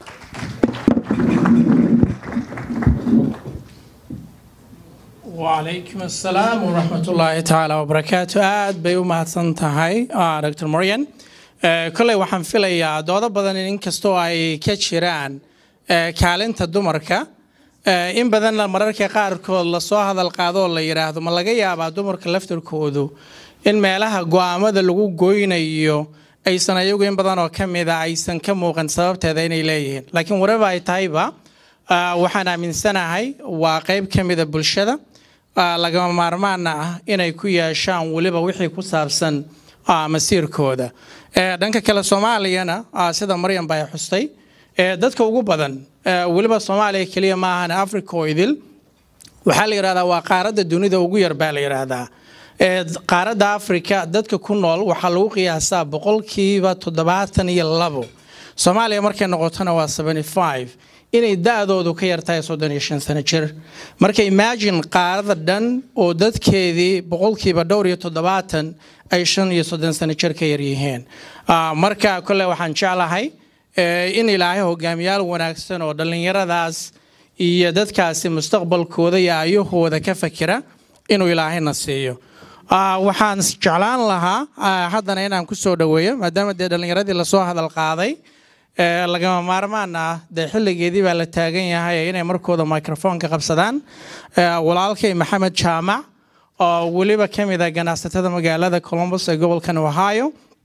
وعليكم السلام ورحمة الله تعالى وبركاته aad bay u mahadsan tahay dr moryan kolley waxaan filayaa doodo badan inkastoo ay ka jiraan kaalinta dumarka in badanna mararka qaarkood lasoo hadal qaado oo la yidhaahdo ma laga yaabaa dumarka laftarkoodu in meelaha go'aamada lagu goynayo aysan ayagu in badan oo ka mida aysan ka muuqan sababteeda inay leeyihiin laakiin waraba ay tahayba waxaan aaminsanahay waa qayb ka mida bulshada lagama maarmaana ah inay ku yeeshaan weliba wixii ku saabsan masiirkooda dhanka kale soomaaliyana sida maryam bay xustay dadka ugu badan weliba soomaaliya keliya maahan africa oo idil waxaa la yidhahdaa waa qaaradda dunida ugu yar baa la yidhaahdaa qaaradda africa dadka ku nool waxaa lagu qiyaasaa boqolkiiba toddobaatan iyo labo soomaaliya markay noqotona waa seventy five inay da-doodu ka yartahay soddon iyo shan sano jir marka imagine qaarada dhan oo dadkeedii boqolkiiba dhowr iyo toddobaatan ay shan iyo soddon sano jir ka yaryihiin marka kole waxaan jeclahay in ilaahay hogaamiyaal wanaagsan oo dhallinyaradaas iyo dadkaasi mustaqbalkooda iyo ayahooda ka fakira inuu ilaahayna siiyo waxaan jeclaan lahaa haddana inaan kusoo dhaweeyo maadaama dee dhallinyaradii lasoo hadal qaaday lagama maarmaan ah dee xilligeedii baa la taagan yahay inay markooda microfoonka qabsadaan walaalkay maxamed jaamac oo weliba ka mid ah ganacsatada magaalada columbus ee gobolkan ohio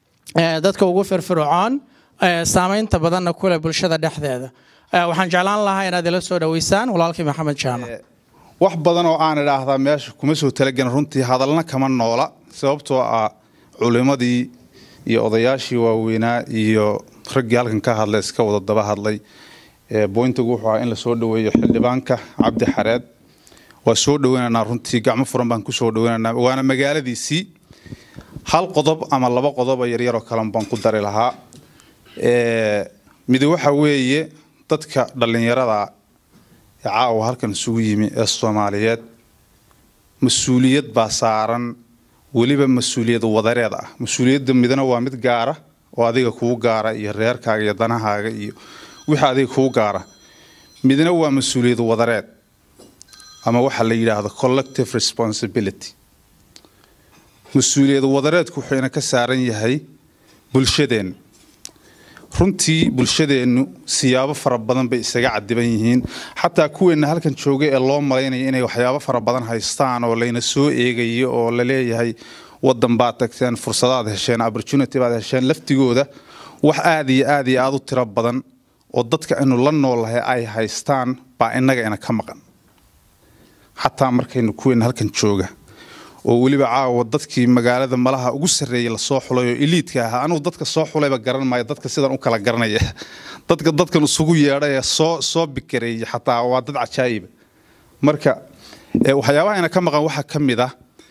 dadka ugu firfircoon saameynta badanna kuleh bulshada dhexdeeda waxaan jeclaan lahaa inaad ila soo dhaweysaan walaalkay maxamed jaamac wax badan oo aan idhaahdaa meesha kuma soo talagelin runtii hadalna kama noola sababtoo ah culimadii iyo odayaashii waaweynaa iyo raggii halkan ka hadlay iska wada daba hadlay boyntigu wuxuu ahaa in lasoo dhaweeyo xildhibaanka cabdi xareed waa soo dhaweynaynaa runtii gacmo furan baan kusoo dhaweynaynaa waana magaaladiisii hal qodob ama laba qodoba yaryaroo kalen baan ku dari lahaa midi waxa weeye dadka dhallinyarada caawa halkan isugu yimi ee soomaaliyeed mas-uuliyad baa saaran weliba mas-uuliyad wadareed ah mas-uuliyadda midna waa mid gaara oo adiga kuu gaara iyo reerkaaga iyo danahaaga iyo wixii adiga kuu gaara midna waa mas-uuliyad wadareed ama waxa la yidhaahdo collective responsibility mas-uuliyad wadareedku wuxuuna ka saaran yahay bulshadeenna runtii bulshadeennu siyaabo fara badan bay isaga cadiban yihiin xataa kuweenna halkan jooga ee loo malaynaya inay waxyaabo fara badan haystaan oo layna soo eegayo oo la leeyahay wadan baad tagteen fursadaad hesheen opportunity baad hesheen laftigooda wax aad iyo aad iyo aad u tiro badan oo dadka aynu la noolahay ay haystaan baa innaga ina ka maqan xataa markaynu kuweenna halkan jooga oo weliba caawa dadkii magaalada malaha ugu sarreeyay lasoo xulay oo iliidka ahaa anugu dadka soo xulayba garan maayo dadka sidan u kala garanaya dadka dadkan isugu yeedhay ee soo soo bikareeyay xataa waa dad cajaa'iba marka waxyaabaha ina ka maqan waxaa ka mid ah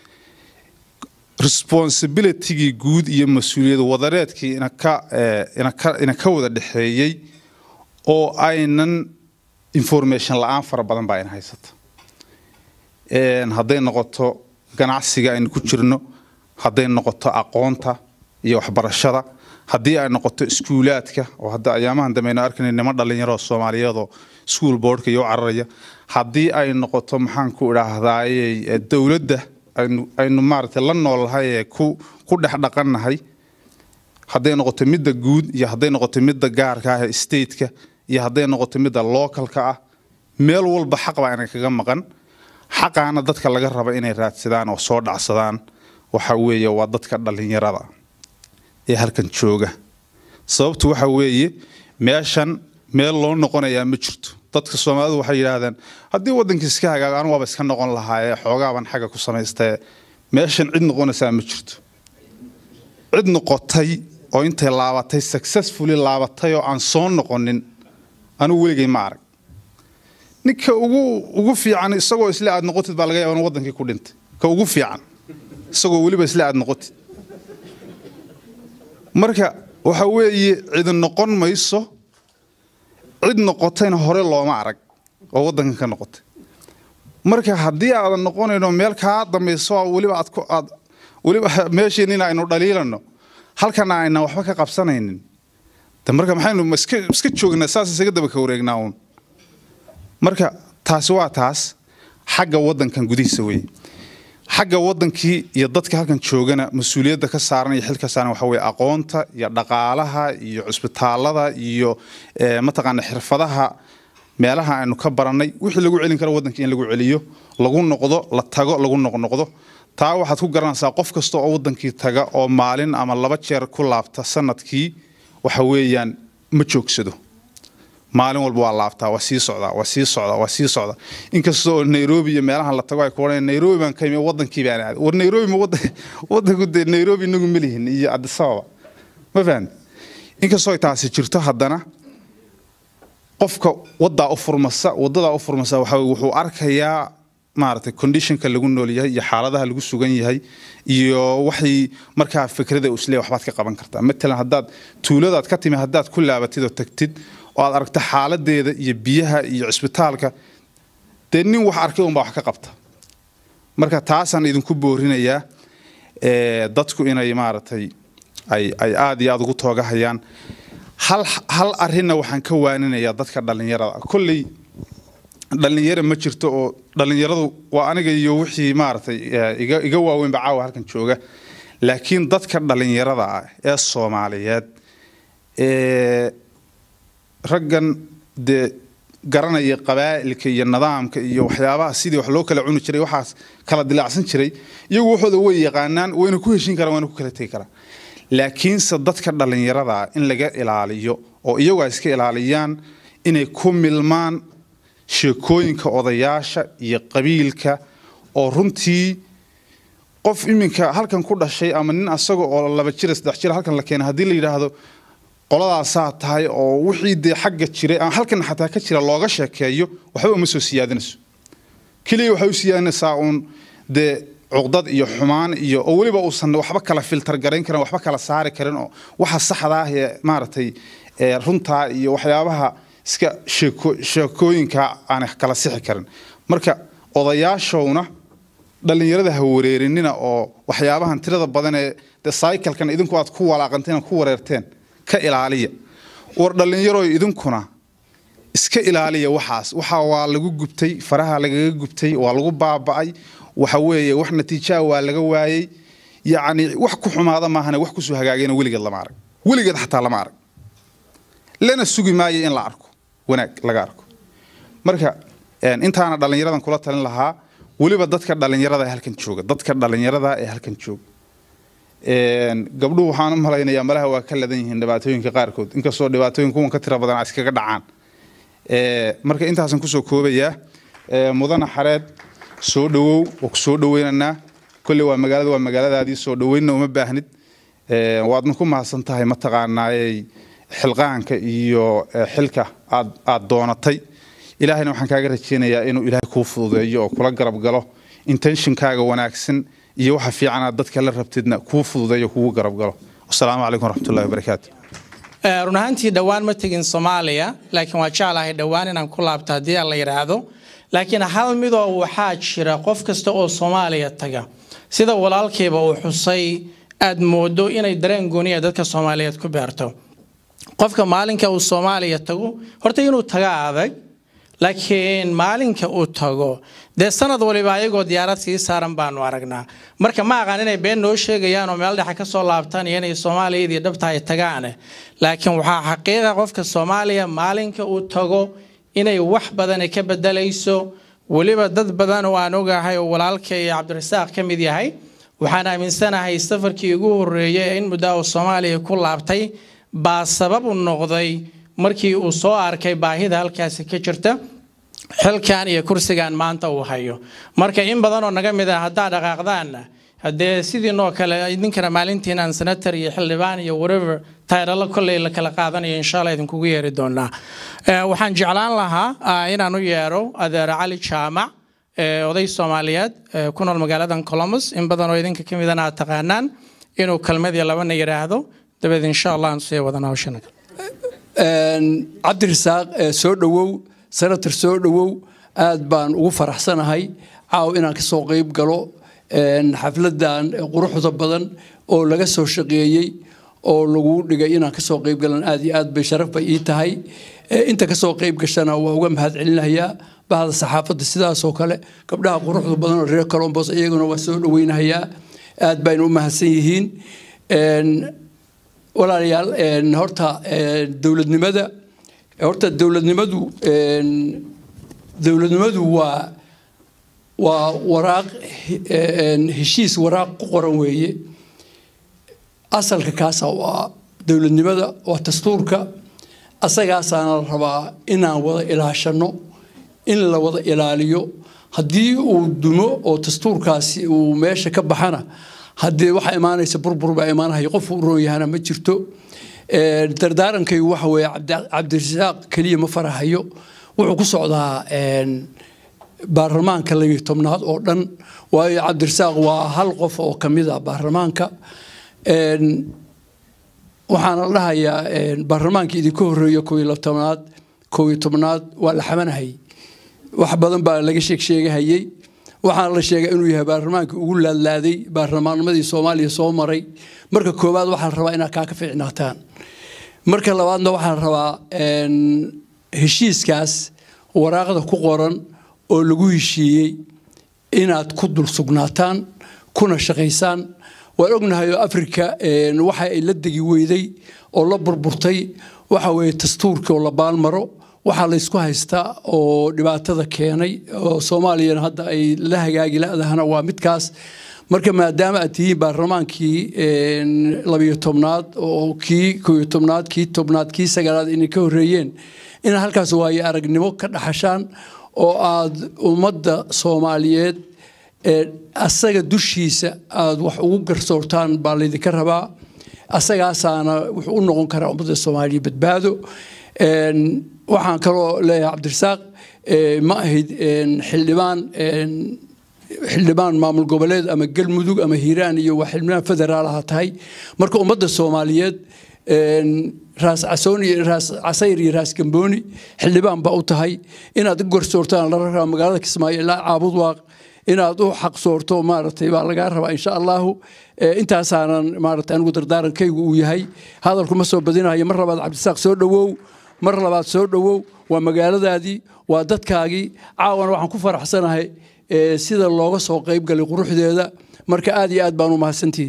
responsibilitygii guud iyo mas-uuliyad wadareedkii ina ka wada dhexeeyey oo aynan information la-aan fara badan baa ina haysata hadday noqoto ganacsiga aynu ku jirno hadday noqoto aqoonta iyo waxbarashada haddii ay noqoto iskuulaadka oo hadda ayaamahan dambe aynu arkayna niman dhallinyaro soomaaliyeedoo school boardka iyo u cararaya haddii ay noqoto maxaan ku idhaahdaaye dowladda aynu aynu maaragtay la noolnahay ee ku ku dhex dhaqannahay hadday noqoto midda guud iyo hadday noqoto midda gaarka ah ee stateka iyo hadday noqoto midda localka ah meel walba xaq baa ina kaga maqan xaqaana dadka laga raba inay raadsadaan oo soo dhacsadaan waxa weeye waa dadka dhallinyarada ee halkan jooga sababtu waxa weeye meeshan meel loo noqonayaa ma jirto dadka soomaalidu waxay yidhaahdeen haddii waddankii iska hagaaga anu waaba iska noqon lahaayee xoogaaban xagga ku samaystae meeshan cid noqonaysaa ma jirto cid noqotay oo intay laabatay successfully laabatay oo aan soo noqonin anugu weligay ma arag ninka ugu ugu fiican isagoo isle aad noqotid baa laga yaaba in wadankii ku dhintay ka ugu fiican isagoo weliba isle aad noqotid marka waxa weeye cid noqon mayso cid noqotayna hore looma arag oo wadankan ka noqotay marka haddii aadan noqonayno meel kaa dambayso weliba aad ku aad weliba meesheenina aynu dhaliilano halkana aynan waxba ka qabsanaynin de marka maxaynu iska iska joognaa saas isaga daba ka wareegnaa uun marka taasi waa taas xagga wadankan gudihiisa weeye xagga wadankii iyo dadka halkan joogana mas-uuliyadda ka saaran iyo xilka saaran waxa weye aqoonta iyo dhaqaalaha iyo cusbitaalada iyo mataqaana xirfadaha meelaha aynu ka barannay wixii lagu celin karo wadankii in lagu celiyo lagu noqdo la tago lagu noqnoqdo taa waxaad ku garanaysaa qof kasta oo wadankii taga oo maalin ama laba jeer ku laabta sanadkii waxa weeyaan ma joogsado maalin walba waa laabtaa waa sii socdaa waa sii socdaa waa sii socdaa inkasta oo nairobi iyo meelahan la tago ay ku odhanayaan nairobi baan ka imi wadankii baan aaday war nairobi ma wadan wadanku dee nairobi inagu ma lihin iyo addis ababa ma fahamti inkastoo ay taasi jirto haddana qofka wadaa u furmasa wadadaa u furmasa waxa weye wuxuu arkayaa maaragtay conditionka lagu nool yahay iyo xaaladaha lagu sugan yahay iyo waxay markaa fikrada islee waxbaad ka qaban kartaa matalan haddaad tuuladaad ka timi haddaad ku laabatid oo tagtid oo aad aragto xaaladeeda iyo biyaha iyo cisbitaalka dee nin wax arkay unbaa wax ka qabta marka taasaan idinku boorinayaa dadku inay maaragtay ay ay aada iyo aada ugu toogahayaan hal hal arrinna waxaan ka waaninayaa dadka dhallinyarada kolley dhallinyaro ma jirto oo dhallinyaradu waa aniga iyo wixii maaragtay iga iga waaweynba caawa halkan jooga laakiin dadka dhallinyarada ah ee soomaaliyeed ee raggan dee garanaya qabaa'ilka iyo nidaamka iyo waxyaabaha sidii wax loo kala cuni jiray waxaas kala dilaacsan jiray iyagu waxooda way yaqaanaan wayna ku heshin karaan wayna ku kala tegi karaan laakiinse dadka dhallinyarada ah in laga ilaaliyo oo iyagu ay iska ilaaliyaan inay ku milmaan sheekooyinka odayaasha iyo qabiilka oo runtii qof iminka halkan ku dhashay ama nin asaga oo laba jira saddex jira halkan la keenay haddii la yidhaahdo qoladaasaa tahay oo wixii dee xagga jiray ama halkan xataa ka jira looga sheekeeyo waxba uma soo siyaadinayso keliya waxay u siyaadinaysaa uun dee cuqdad iyo xumaan iyo oo weliba uusan waxba kala filtar garayn karin waxba kala saari karin oo waxa saxda ah ee maaragtay runtaa iyo waxyaabaha iska sheeko sheekooyinka aanay kala sixi karin marka odayaashowna dhallinyarada ha wareerinina oo waxyaabahan tirada badan ee de cyclekan idinku aad ku walaaqanteen ku wareerteen ka ilaaliya war dhallinyaroy idinkuna iska ilaaliya waxaas waxa waa lagu gubtay faraha lagaga gubtay waa lagu baaba'ay waxa weeye wax natiijaa waa laga waayey yacni wax ku xumaada maahane wax kusoo hagaagayna weligeed lama arag weligeed xataa lama arag lana sugi maayo in la arko wanaag laga arko marka intaana dhallinyaradan kula talin lahaa weliba dadka dhallinyarada ee halkan jooga dadka dhallinyarada ee halkan jooga gabdhuhu waxaan u malaynayaa malaha waa ka ladan yihiin dhibaatooyinka qaarkood inkastoo dhibaatooyin kuwan ka tira badan iskaga dhacaan marka intaasan kusoo koobayaa mudana xareed soo dhawow oo ku soo dhaweynaynaa kolley waa magaalada waa magaaladaadii soo dhaweynna uma baahnid waadna ku mahadsan tahay mataqaanaayey xilqaanka iyo xilka aad aad doonatay ilaahayna waxaan kaaga rajeynayaa inuu ilaahay kuu fududeeyo oo kula garab galo intentionkaaga wanaagsan iyo waxa fiican aad dadka la rabtidna kuu fududeeyo kugu garab galo wasalaamu calaykum waraxmatullahi wabarakaatu run ahaantii dhowaan ma tegin soomaaliya laakiin waa jeclahay dhowaan inaan ku laabto haddii aan la yidhaahdo laakiin hal midoo waxaa jira qof kasta oo soomaaliya taga sida walaalkayba uu xusay aad moodo inay dareen gooniya dadka soomaaliyeed ku beerto qofka maalinka uu soomaaliya tago horta inuu taga adag laakiin maalinka uu tago dee sanad waliba ayagoo diyaarad sii saaran baanu aragnaa marka ma aqaan inay been noo sheegayaan oo meel dhexe kasoo laabtaan iyo inay soomaaliyadii dhabta ay tagaane laakiin waxaa xaqiiqa qofka soomaaliya maalinka uu tago inay wax badan ka bedelayso weliba dad badan oo aan ogahay oo walaalka iyo cabdirasaaq ka mid yahay waxaan aaminsanahay safarkii ugu horreeyay in muddo uu soomaaliya ku laabtay baa sabab u noqday markii uu soo arkay baahida halkaasi ka jirta xilkan iyo kursigan maanta uu hayo marka in badan oo naga mid ah haddaa dhaqaaqdaanna haddee sidiinoo kale idinkana maalintiinaan senator iyo xildhibaan iyo whatever tayralo kolley la kala qaadanayo insha allah idinkugu yeeri doonaa waxaan jeclaan lahaa inaan u yeero adeer cali jaamac oday soomaaliyeed ku nool magaaladan columbus in badan oo idinka ka midana aad taqaanaan inuu kelmad iyo labana yidhaahdo dabeed insha allah aan sii wadana hawshana cabdirasaaq soo dhowow senator soo dhowow aad baan ugu faraxsanahay caaw inaan ka soo qayb galo xafladan quruxda badan oo laga soo shaqeeyey oo lagu dhigay inaan kasoo qayb galan aad iyo aad bay sharaf bay ii tahay inta kasoo qayb gashana waa uga mahad celinayaa bahda saxaafadda sidaasoo kale gabdhaha quruxda badan oo reer colombos iyaguna waa soo dhaweynahayaa aad bayna u mahadsan yihiin walaalayaal horta dowladnimada horta dowladnimadu dowladnimadu waa waa waraaq heshiis waraaq ku qoran weeye asalka kaasa waa dowladnimada waa dastuurka asagaasaana la rabaa inaan wada ilaashano in la wada ilaaliyo haddii uu dumo oo dastuurkaasi uu meesha ka baxana haddee waxaa imaanaysa burbur baa imaanaya qof uu roon yahana ma jirto dardaarankaygu waxa weeye cabdirasaaq keliya ma farahayo wuxuu ku socdaa baarlamaanka labiyo tobnaad oo dhan waayo cabdirasaaq waa hal qof oo kamid a baarlamaanka waxaana la dhahayaa baarlamaankii idinka horeeya koo iyo tobnaad koo iyo tobnaad waa la xamanahay wax badan baa laga sheeg sheegahayey waxaana la sheegay inuu yahay baarlamaankii ugu laadlaaday baarlamaannimadii soomaaliya soo maray marka koowaad waxaa la rabaa inaad kaa ka fiicnaataan marka labaadna waxaa la rabaa heshiiskaas waraaqda ku qoran oo lagu heshiiyey inaad ku dul sugnaataan kuna shaqaysaan waan ognahay oo africa waxa ay la degi weyday oo la burburtay waxa weeye dastuurkii oo la baalmaro waxaa laysku haystaa oo dhibaatada keenay oo soomaaliyana hadda ay la hagaagi la-dahana waa midkaas marka maadaama aad tihiin baarlamaankii labiyo tobnaad oo kii koyo tobnaad kii tobnaad kii sagaalaad inay ka horeeyeen inaad halkaas waayo aragnimo ka dhaxashaan oo aad ummadda soomaaliyeed asaga dushiisa aad wax ugu garsoortaan baa laydinka rabaa asagaasaana wuxuu u noqon karaa ummadda soomaaliya badbaado waxaan kaloo leeyahay cabdirasaaq ma ahayd xildhibaan xildhibaan maamul goboleed ama galmudug ama hiiraan iyo waa xildhibaan federaal aha tahay marka ummadda soomaaliyeed raas casoon iyo raas casayr iyo raas gambooni xildhibaan baa u tahay inaad u garsoortaan la rabaa magaalada kismaayo ilaa caabud waaq inaad u xaq soorto maaragtay baa lagaa rabaa insha allahu intaasaanan maaragtay anigu dardaarankaygu uu yahay hadalku ma soo badinayo mar labaad cabdisaaq soo dhowow mar labaad soo dhowow waa magaaladaadii waa dadkaagii caawana waxaan ku faraxsanahay sida looga soo qayb galay quruxdeeda marka aad iyo aad baan u mahadsantihiin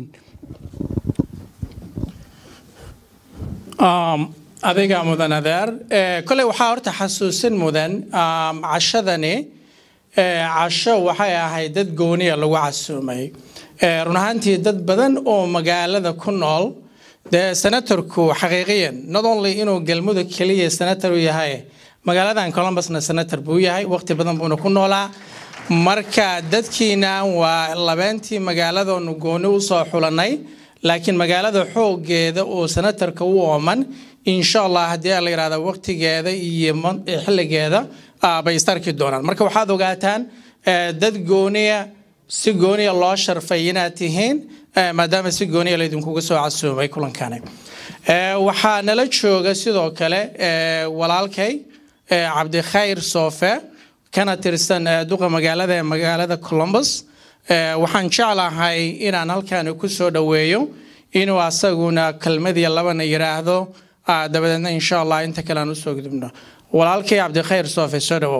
adiga mudan adeer koley waxaa horta xasuusin mudan cashadani casho waxay ahayd dad gooniya lagu casuumay run ahaantii dad badan oo magaalada ku nool dee senatorku xaqiiqiyan not only inuu galmudug keliya senator u yahay magaaladan columbusna senator buu yahay waqti badan buuna ku noolaa marka dadkiina waa labeentii magaaladoonu gooni usoo xulanay laakiin magaalada xoogeeda oo senatarka u ooman insha allah haddii la yidhahda waqtigeeda iyo xilligeeda bay istarki doonaan marka waxaad ogaataan dad gooniya si gooniya loo sharfay inaad tihiin maadaama si gooniya laydinkuga soo casuumay kulankani waxaa nala jooga sidoo kale walaalkay cabdikhayr soofe kana tirsan duqa magaalada ee magaalada columbus waxaan jeclahay inaan halkaani ku soo dhoweeyo inuu asaguna kelmadiya labana yidhaahdo dabadeedna insha allah inta kale aan usoo gudubno walaalkay cabdikhayr soofe soo dhowow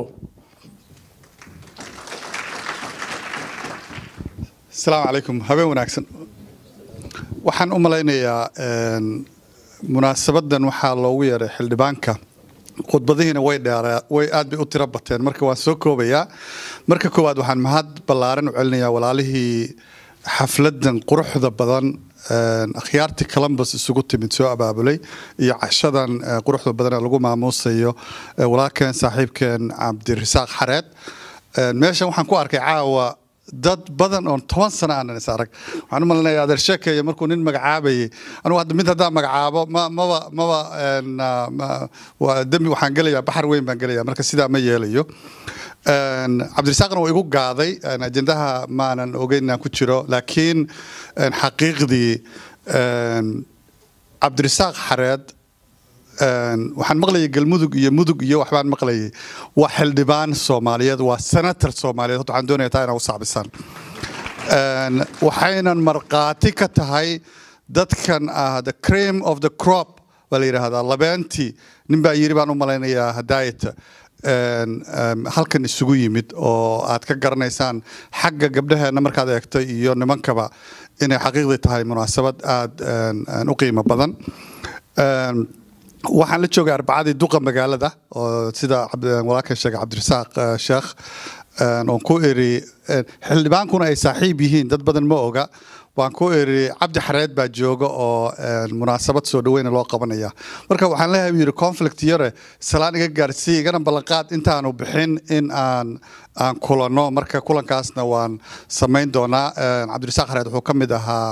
asalaamu calaykum habeen wanaagsan waxaan u malaynayaa munaasabadan waxaa loogu yeeray xildhibaanka khudbadihiina way dheeraa way aad bay u tiro bateen marka waan soo koobayaa marka koowaad waxaan mahad ballaaran u celinayaa walaalihii xafladan quruxda badan akhyaartii columbus isugu timid soo abaabulay iyo cashadan quruxda badan ee lagu maamuusayo walaalkeen saaxiibkeen cabdirasaaq xareed meeshan waxaan ku arkay caawa dad badan oon toban sano aanan is arag waxaan u malinaya adeer sheekeeya markuu nin magacaabayay anugu hadda mid haddaan magacaabo ma maba maba dembi waxaan gelayaa baxar weyn baan gelayaa marka sidaa ma yeelayo cabdirasaaqna waa igu gaaday ajendaha maanan ogeyn inaan ku jiro laakiin xaqiiqdii cabdirasaaq xareed waxaan maqlayay galmudug iyo mudug iyo waxbaan maqlayay waa xildhibaan soomaaliyeed waa senator soomaaliyeed horta waxaan doonaya taa inaa u saabisaan waxaynan markhaati ka tahay dadkan ah the cream of the crop baa la yidhaahdaa labeentii nin baa yiri baan u malaynayaa hadaayata halkan isugu yimid oo aad ka garanaysaan xagga gabdhaheenna markaad eegto iyo nimankaba inay xaqiiqdii tahay munaasabad aada u qiimo badan waxaan la joogay arbacadii duqa magaalada oo sida walaalkan sheegay cabdirasaaq sheekh oon ku eri xildhibaankuna ay saaxiib yihiin dad badan ma oga waan ku eri cabdi xareed baa jooga oo munaasabad soo dhaweyna loo qabanaya marka waxaan leeyahay yiri conflict yare salaan iga gaarsiiy igana ballanqaad intaanu bixin in aan aan kulanno marka kulankaasna waan samayn doonaa cabdirasaaq xareed wuxuu ka mid ahaa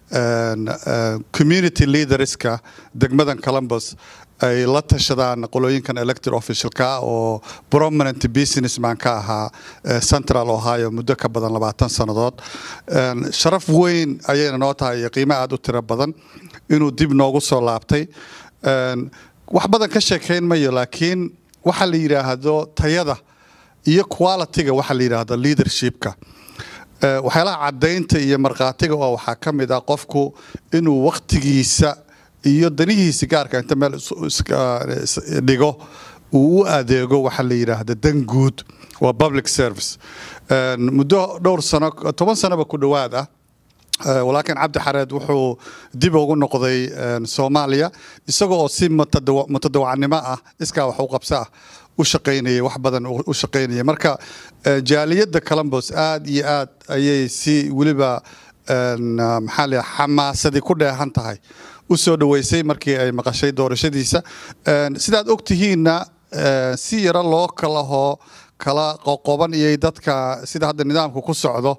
community leaderska degmadan columbus ay la tashadaan qolooyinkan elected officialka oo prominent businessman ka ahaa central ohio muddo ka badan labaatan sannadood sharaf weyn ayayna noo tahay iyo qiimo aada u tiro badan inuu dib noogu soo laabtay wax badan ka sheekayn mayo laakiin waxa la yidhaahdo tayada iyo qualityga waxa la yidhaahdo leadershipka waxyaalaha caddaynta iyo markhaatiga oo waxaa ka mid ah qofku inuu waktigiisa iyo danihiisa gaarka inta meel dhigo uu u adeego waxa la yidhaahda dan guud waa public service muddo dhowr sano toban sanoba ku dhowaad ah walaakiin cabdi xareed wuxuu dib ugu noqday soomaaliya isaga oo si mutadawacnimo ah iskaa wax u qabso ah u shaqaynayay wax badan u shaqaynayay marka jaaliyadda columbus aad iyo aad ayay si weliba maxaa la xamaasadii ku dheehan tahay u soo dhaweysay markii ay maqashay doorashadiisa sidaad og tihiinna si yaro loo kalahoo kala qoqoban iyay dadka sida hadda nidaamku ku socdo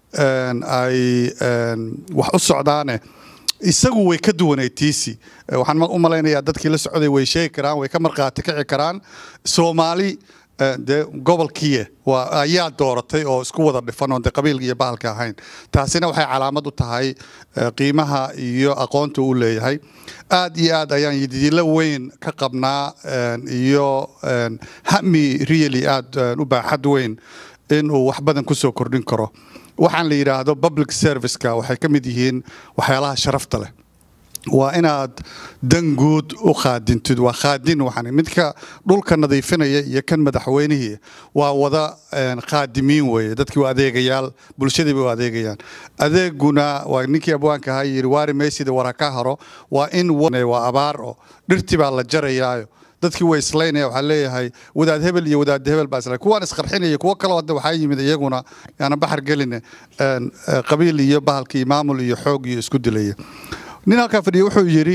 ay wax u socdaane isagu way ka duwanay tiisi waxaan u malaynayaa dadkii la socday way sheegi karaan way ka markhaati kici karaan soomaali dee gobolkiiye waa ayaa dooratay oo isku wada dhifan oon de qabiilka iyo bahalka ahayn taasina waxay calaamad u tahay qiimaha iyo aqoonta u leeyahay aad iyo aad ayaan yididiilo weyn ka qabnaa iyo hami really aad u baaxad weyn inuu wax badan kusoo kordhin karo waxaan la yidhaahdo public serviceka waxay ka mid yihiin waxyaalaha sharafta leh waa inaad dan guud u qaadintid waa qaadin waxaan midka dhulka nadiifinaya iyo kan madaxweynihii waa wada qaadimiin weeye dadkii waa adeegayaal bulshadii bay u adeegayaan adeeguna waa ninkii abwaanka ahaa yiri waari meysida wara ka haro waa in waa abaar oo dhirtii baa la jarayaayo dadkii way islaynaya waxaa leeyahay wadaad hebel iyo wadaad hebel baa isla kuwaan isqarxinaya kuwo kaloo hadda waxaa yimid iyaguna yaana baxar gelin qabiil iyo bahalka iyo maamul iyo xoog iyo isku dilaya nin halkaa fadhiya wuxuu yidhi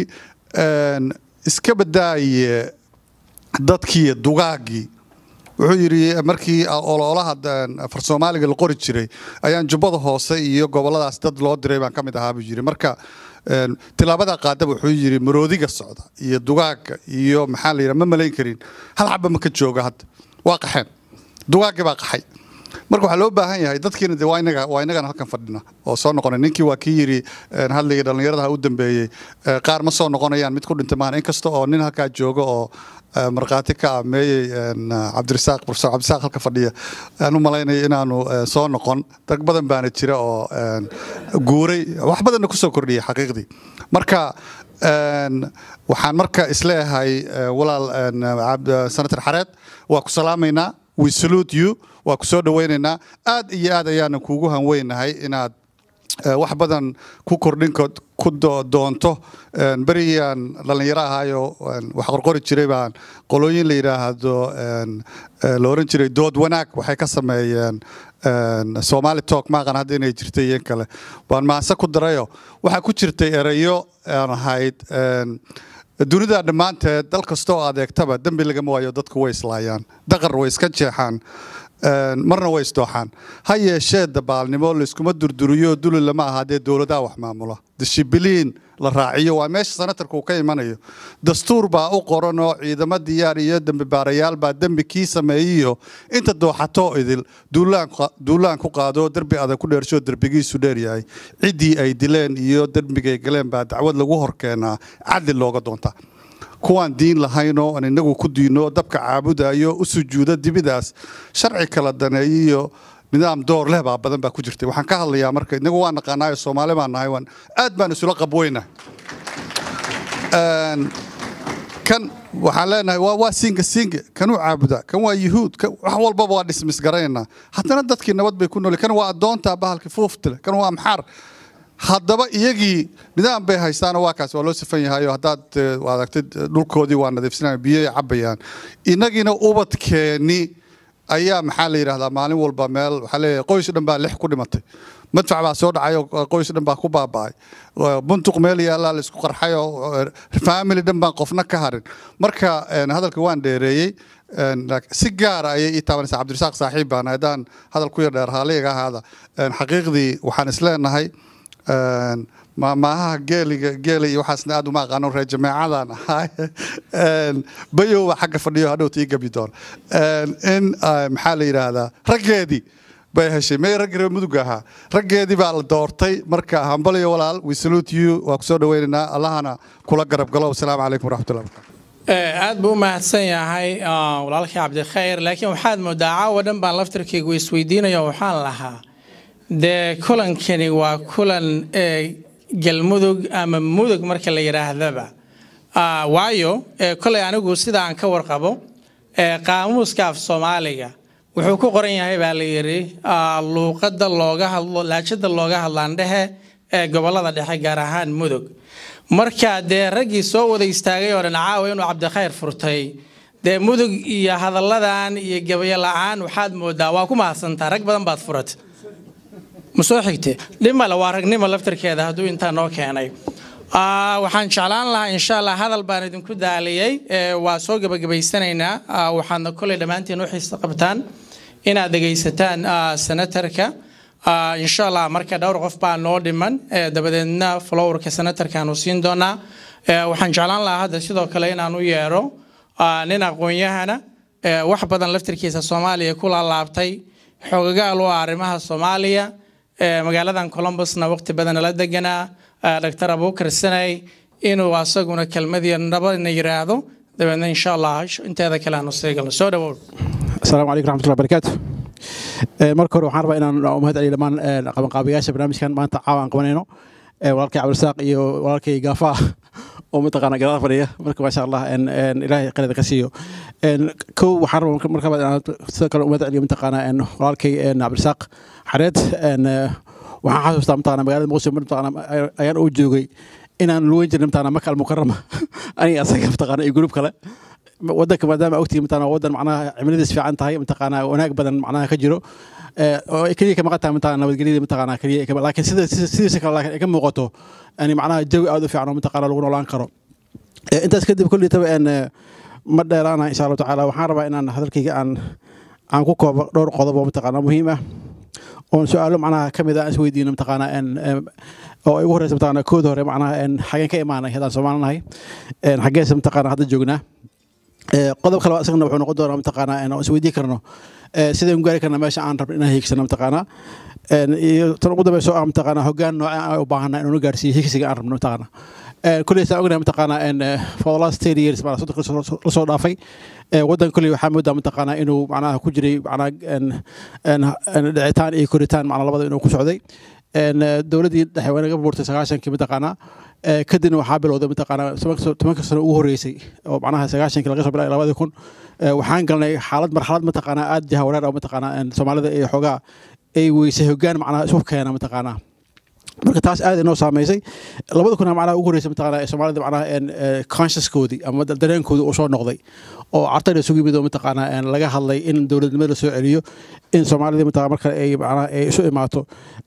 iska badaaye dadkii dugaagii wuxuu yidhi markii ololaha farsoomaaliga la qori jiray ayaan jubbada hoose iyo goboladaas dad loo diray baan ka mid ahaa buu yidhi marka tilaabada qaadaba wuxuu yidhi maroodiga socda iyo dugaaga iyo maxaa la yidhaha ma malayn karin hal xaba ma ka jooga hadda waa qaxeen dugaagii baa qaxay marka waxaa loo baahan yahay dadkiina de waa inaga waa inagana halkan fadhina oo soo noqonay ninkii waa kii yidhi hadligii dhallinyaradaha u dambeeyey qaar ma soo noqonayaan mid ku dhintay maahan inkasta oo nin halkaa jooga oo markhaati ka ameeyey cabdirasaaq profesor cabdirasaaq halka fadhiya aan u malaynaya inaanu soo noqon dad badan baana jira oo guuray wax badanna kusoo kordhiyay xaqiiqdii marka waxaan marka isleeyahay walaal senator xareed waa ku salaamaynaa we salute you waa ku soo dhawaynaynaa aad iyo aad ayaana kuugu hanweynahay inaad wax badan ku kordhin ku doonto berigaan dhallinyaro ahaayo wax qorqori jiray baan qolooyin la yidhaahdo la oran jiray dood wanaag waxay ka sameeyeen somali talk maaqan hadda inay jirtay iyo in kale baan maanse ku darayo waxaa ku jirtay erayo aan ahayd dunida dhammaanteed dal kastoo adeegtaba dembi lagama waayo dadku way islaayaan daqar way iska jeexaan marna way isdooxaan ha yeeshee dabaalnimo layskuma durduriyo duli lama aha dee dowladaha wax maamula dishibiliin la raaciyo waa meesha sanatarka uu ka imanayo dastuur baa u qoran oo ciidamo diyaar iyo dembi baarayaal baa dembi kii sameeyiyo inta dooxato idil duulaan ku qaado derbi adag ku dheersho derbigiisu dheeryahay ciddii ay dileen iyo dembigay galeen baa dacwad lagu horkeenaa cadli looga doontaa kuwaan diin lahaynoo aan inagu ku diino dabka caabudayo u sujuuda dibidaas sharci kala daneeyiyo nidaam door leh baa badan baa ku jirtay waxaan ka hadlayaa marka inagu waa naqaanaayo soomaali baan nahay waan aad baan isula qabweyna kan waxaan leenahay waa waa singa singa kanuu caabuda kan waa yuhuud wax walbaba waa dhismis garaynaa haddana dadkii nabad bay ku nooli kan waa addoonta bahalkii fuuftile kan waa maxaar haddaba iyagii nidaam bay haystaanoo waa kaas waa loo sifan yahayo haddaad aragtid dhulkoodii waa nadiifsanaya biyoay cabayaan inagiina ubadkeeni ayaa maxaa la yidhahdaa maalin walba meel waxaa leeyahay qoys dhan baa lix ku dhimatay madfac baa soo dhacay oo qoys dhan baa ku baaba'ay buntuq meel yaallaa la isku qarxay oo family dhan baan qofna ka harin marka hadalka waan dheereeyey si gaara ayay ii taabanaysaa cabdirasaaq saaxiib baan haddaan hadal ku yar dheer haaliga ahaada xaqiiqdii waxaan isleenahay maaha geeliga geela iyo waxaasna aad uma aqaano reer jameecadan ahay bayowa xagga fadhiyo hadhowta ii gabi doona in maxaa la yidhaahdaa raggeedii bay heshay may raggi reer mudug ahaa raggeedii baa la doortay marka hambaliyo walaal we salute you waa kusoo dhaweynaynaa allahana kula garab galo wasalaamu calaykum waraxmatullahi wabarakatu aad buu u mahadsan yahay walaalkii cabdikhayr laakiin waxaad moodaa caawa dhan baan laftirkaygu isweydiinaya waxaan lahaa dee kulankani waa kulan galmudug ama mudug marka la yidhaahdaba waayo kolay anigu sida aan ka warqabo qaamuuska af soomaaliga wuxuu ku qoran yahay baa la yidhi luuqada looga hadlo laajada looga hadlaandhehe ee gobolada dhexe gaar ahaan mudug marka dee raggii soo wada istaagay oo dhan caawa inuu cabdikhayr furtay dee mudug iyo hadalladan iyo gabayo la-aan waxaad moodaa waa ku mahadsantaa rag badan baad furatay ma soo xigte dhimale waa ragnimo laftarkeeda hadduu intaa noo keenay waxaan jeclaan lahaa insha allah hadal baan idinku daaliyey waa soo gebagabaysanaynaa waxaadna koley dhammaantiin u xiisa qabtaan inaad dhegaysataan senatarka insha allah marka dhowr qof baa noo dhiman dabadeedna flowerka senatarkaanu siin doonaa waxaan jeclaan lahaa hadda sidoo kale inaan u yeero nin aqoon-yahana wax badan laftarkiisa soomaaliya ku laalaabtay xogagaal u ah arrimaha soomaaliya magaaladan colombusna waqti badan la deganaa dr abubakar sanay inuu asaguna kelmadii nabadna yiraahdo dabeedna insha allah inteeda kale aanu sii galno soo dhawow asalaamu calaykum raxmatullahi barakaatu marka hore waxaan rabaa inaan mahad celiyo dhammaan qabanqaabayaasha barnaamijkan maanta caawa aan qabanayno walaalkay cabdirasaaq iyo walaalkay gaafa oo mataqaana gadaal fadhiya marka maasha allah ilaahay qalida ka siiyo kow waxaan rabaa marka inaan sidoo kale umad celiyo mataqaana walaalkay cabdirasaaq xareed waxaan xasuustaa mataqaana magaalada muqdisho mataqaana ayaan u joogay inaan luweyn jirnay mataqaana maka almukarama aniga asaga mataqaana iyo gruub kale wadanka maadaama ogtihi mataqaana wadan macnaha cimiladiis fiican tahay mataqaana wanaag badan macnaha ka jiro oo keliya ka maqan tahay mataqaana nabadgelyada mataqaana keliya laakiin sida sidiisa kale laakiin ay ka muuqato yani macnaha jawi aad u fiican oo mataqaana lagu noolaan karo intaas kadib kulli taba ma dheeraana insha allahu tacaala waxaan rabaa inaan hadalkayga aan aan ku koobo dhowr qodob oo mataqaana muhiim ah oon su-aalo macnaha ka mid ah is weydiino mataqaana oo ay ugu horeysa mataqaana kooda hore macnaha xageen ka imaanay haddaan soomaalinahay xageesa mataqaana hadda joognaa qodob kale isagana wuxuu noqon doonaa mataqaana oo is weydiin karno sideen gaari karna meesha aan rabno inaan hiigsano mataqaana iyo tan ugu dambeyso ah mataqaana hoggaan nooca aan u baahana inuuna gaarsiiyo higsiga aan rabno mataqaana kuley saan ognahay mataqaana for the last ten years macnaa soddonka lasoo dhaafay waddanka kuley waxaa moodaa mataqaana inuu macnaha ku jiray macnaa dhicitaan iyo koritaan macnaa labada inuu ku socday dowladdii dhexe waa naga buurtay sagaashankii mataqaana kadibna waxaa bilowday mataqaana tobanka sano ugu horreysay oo macnaha sagaashankii laga soo bilay labadii kun waxaan galnay xaalad marxalad mataqaana aad jaha wareer oo mataqaana soomaalida iyo xoogaa ay weysay hoggaan macnaha isku keena mataqaana marka taas aad inoo saameysay labada kuna macnaha ugu horreysay mataqaana ee soomaalida macnaha een consciouskoodii ama dareenkoodii uu soo noqday oo cartayna isugu yimid oo mataqaana een laga hadlay in dowladnimada la soo celiyo in soomaalida mataqaana marka ay macnaha ay isu imaato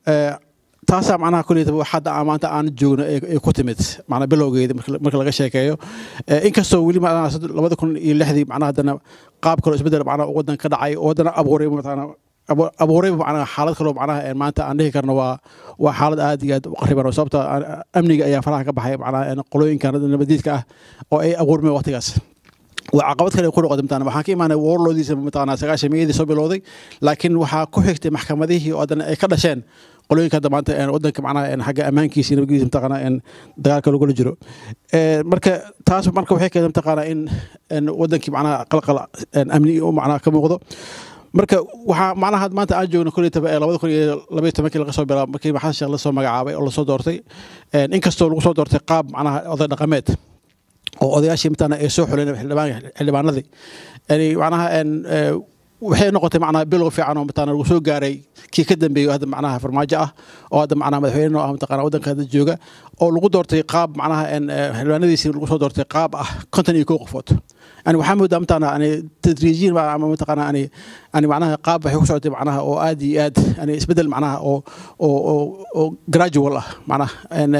taasaa macnaha kuleyta hadda maanta aan joogno ay ku timid macnaa bilowgeeda marka laga sheekeeyo inkastoo weli macnaha labada kun iyo lixdii macnaha haddana qaab kaloo isbedel macnaha waddan ka dhacay oo haddana abuuray mataqaana abuurayba macnaha xaalad kaloo macnaha maanta aan dhihi karno waa waa xaalad aad iyo aad u qariban oo sababta amniga ayaa faraha ka baxay macnaha qolooyinkan nabadiidka ah oo ay abuurmeen waqtigaas waa caqabad kale ku noqotay mataqaana waxaan ka imaanay warlodiisa mataqaana sagaashan miyadii soo bilowday laakiin waxaa ku xigtay maxkamadihii oo haddana ay ka dhasheen qolooyinka hadda maanta wadanka macnaha xagga ammaankiisa iyo nabadgiisa mataqaana dagaalka lagula jiro marka taas marka waxay keentay mataqaana in wadankii macnaha qalqal amni macnaha ka muuqdo marka waxaa macnaha maanta aan joogno koley taba ee labada kun iyo labaiyo tobankii laga soo bilaabo markii maxamed sheekh lasoo magacaabay oo lasoo doortay inkastoo lagu soo doortay qaab macnaha oday dhaqameed oo odayaashii mataqaana ay soo xuleen xildhibaanadii yani macnaha waxay noqotay macnaha bilow fiican oo mataqaana lagu soo gaaray kii ka dambeeyay hadda macnaha farmaajo ah oo hadda macnaha madaxweyne oo ah mataqaana waddanka hadda jooga oo lagu doortay qaab macnaha xildhibaanadiisii lagu soo doortay qaab ah konton iyo kow qofood يعني waxaa moodaa mataqaana yani tadriijiin ama mataqaana yani yani macnaha qaab waxay ku socotay macnaha oo aad iyo aad yani isbedel macnaha oo oo oo oo gradual ah macnaha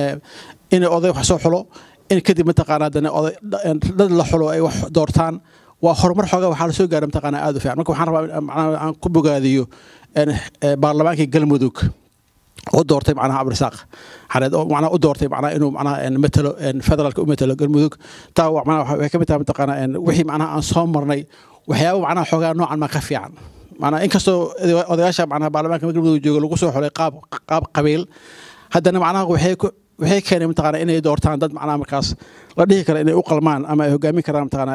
in oday wax soo xulo in kadib mataqaana haddana oday dad la xulo ay wax doortaan waa horumar xoogaa waxaa lasoo gaaray mataqaana aad u fiican marka waxaan rabaa macnaha aan ku bogaadiyo baarlamaankii galmudug oo doortay macnaha cabdirasaaq xareed oo macnaha u doortay macnaha inuu macnaha matalo federaalka u matalo galmudug taa macnaha waxay ka mid tahay mataqaana wixii macnaha aan soo marnay waxyaabo macnaha xoogaa noocan ma ka fiican macnaha inkastoo odayaasha macnaha baarlamaanka galmudug jooga lagu soo xulay qaab qaab qabiil haddana macnaha waxay waxay keenay mataqaana inay doortaan dad macnaha markaas la dhihi kara inay u qalmaan ama ay hogaamin karaan mataqaana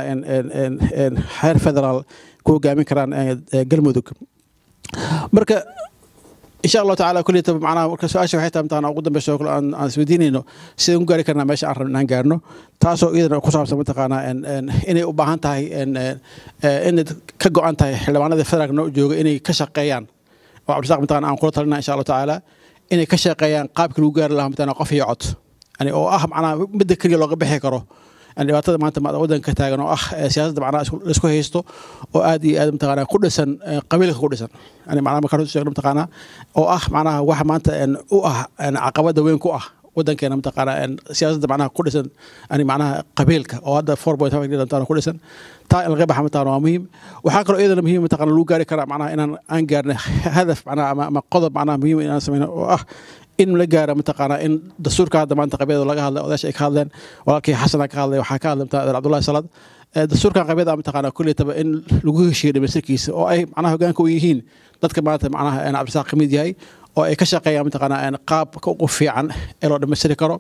heer federaal ku hogaamin karaan galmudug marka insha allahu tacala kulli taba macnaha marka su-aasha waxay tahay mataqaana ugu dambeysa oo kale aan aan isweydiinayno sidaan ku gaari karnaa meesha aan rabno inaan gaarno taasoo iyadana ku saabsan mataqaana inay u baahan tahay inay ka go-an tahay xildhibaanada federaalka noo jooga inay ka shaqeeyaan oo cabdisaaq mataqaana aan kula talinaa insha allahu tacaala inay ka shaqeeyaan qaabkii lagu gaari lahaa mataqaana qof iyo cod yani oo ah macnaha midda keliya looga bixi karo dhibaatada maanta waddanka ka taagan oo ah siyaasadda macnaha laisku haysto oo aad iyo aad mataqaana ku dhisan qabiilka ku dhisan yani macnaha markaan sheegno mataqaana oo ah macnaha waxa maanta u ah caqabada weyn ku ah waddankeena mataqaana siyaasadda macnaha ku dhisan yani macnaha qabiilka oo hadda four point five mataqaana ku dhisan taa in laga baxa mataqaana waa muhiim waxaa kaloo iyadana muhiim mataqaana lagu gaari karaa macnaha inaan aan gaarna hadaf macnaha ama qodob macnaha muhiim inaan sameyno oo ah in la gaaro mataqaana in dastuurka hadda maanta qabyada laga hadlay odaasha ay ka hadleen walaalkii xasana ka hadlay waxaa ka hadlay mataqaana cabdullahi salad dastuurkan qabyada mataqaana kulli taba in lagu heshiiyo dhamaystirkiisa oo ay macnaha hogaanka u yihiin dadka maanta macnaha cabdisaaq ka mid yahay oo ay ka shaqeeyaan mataqaana qaabka ugu fiican ee loo dhamaystiri karo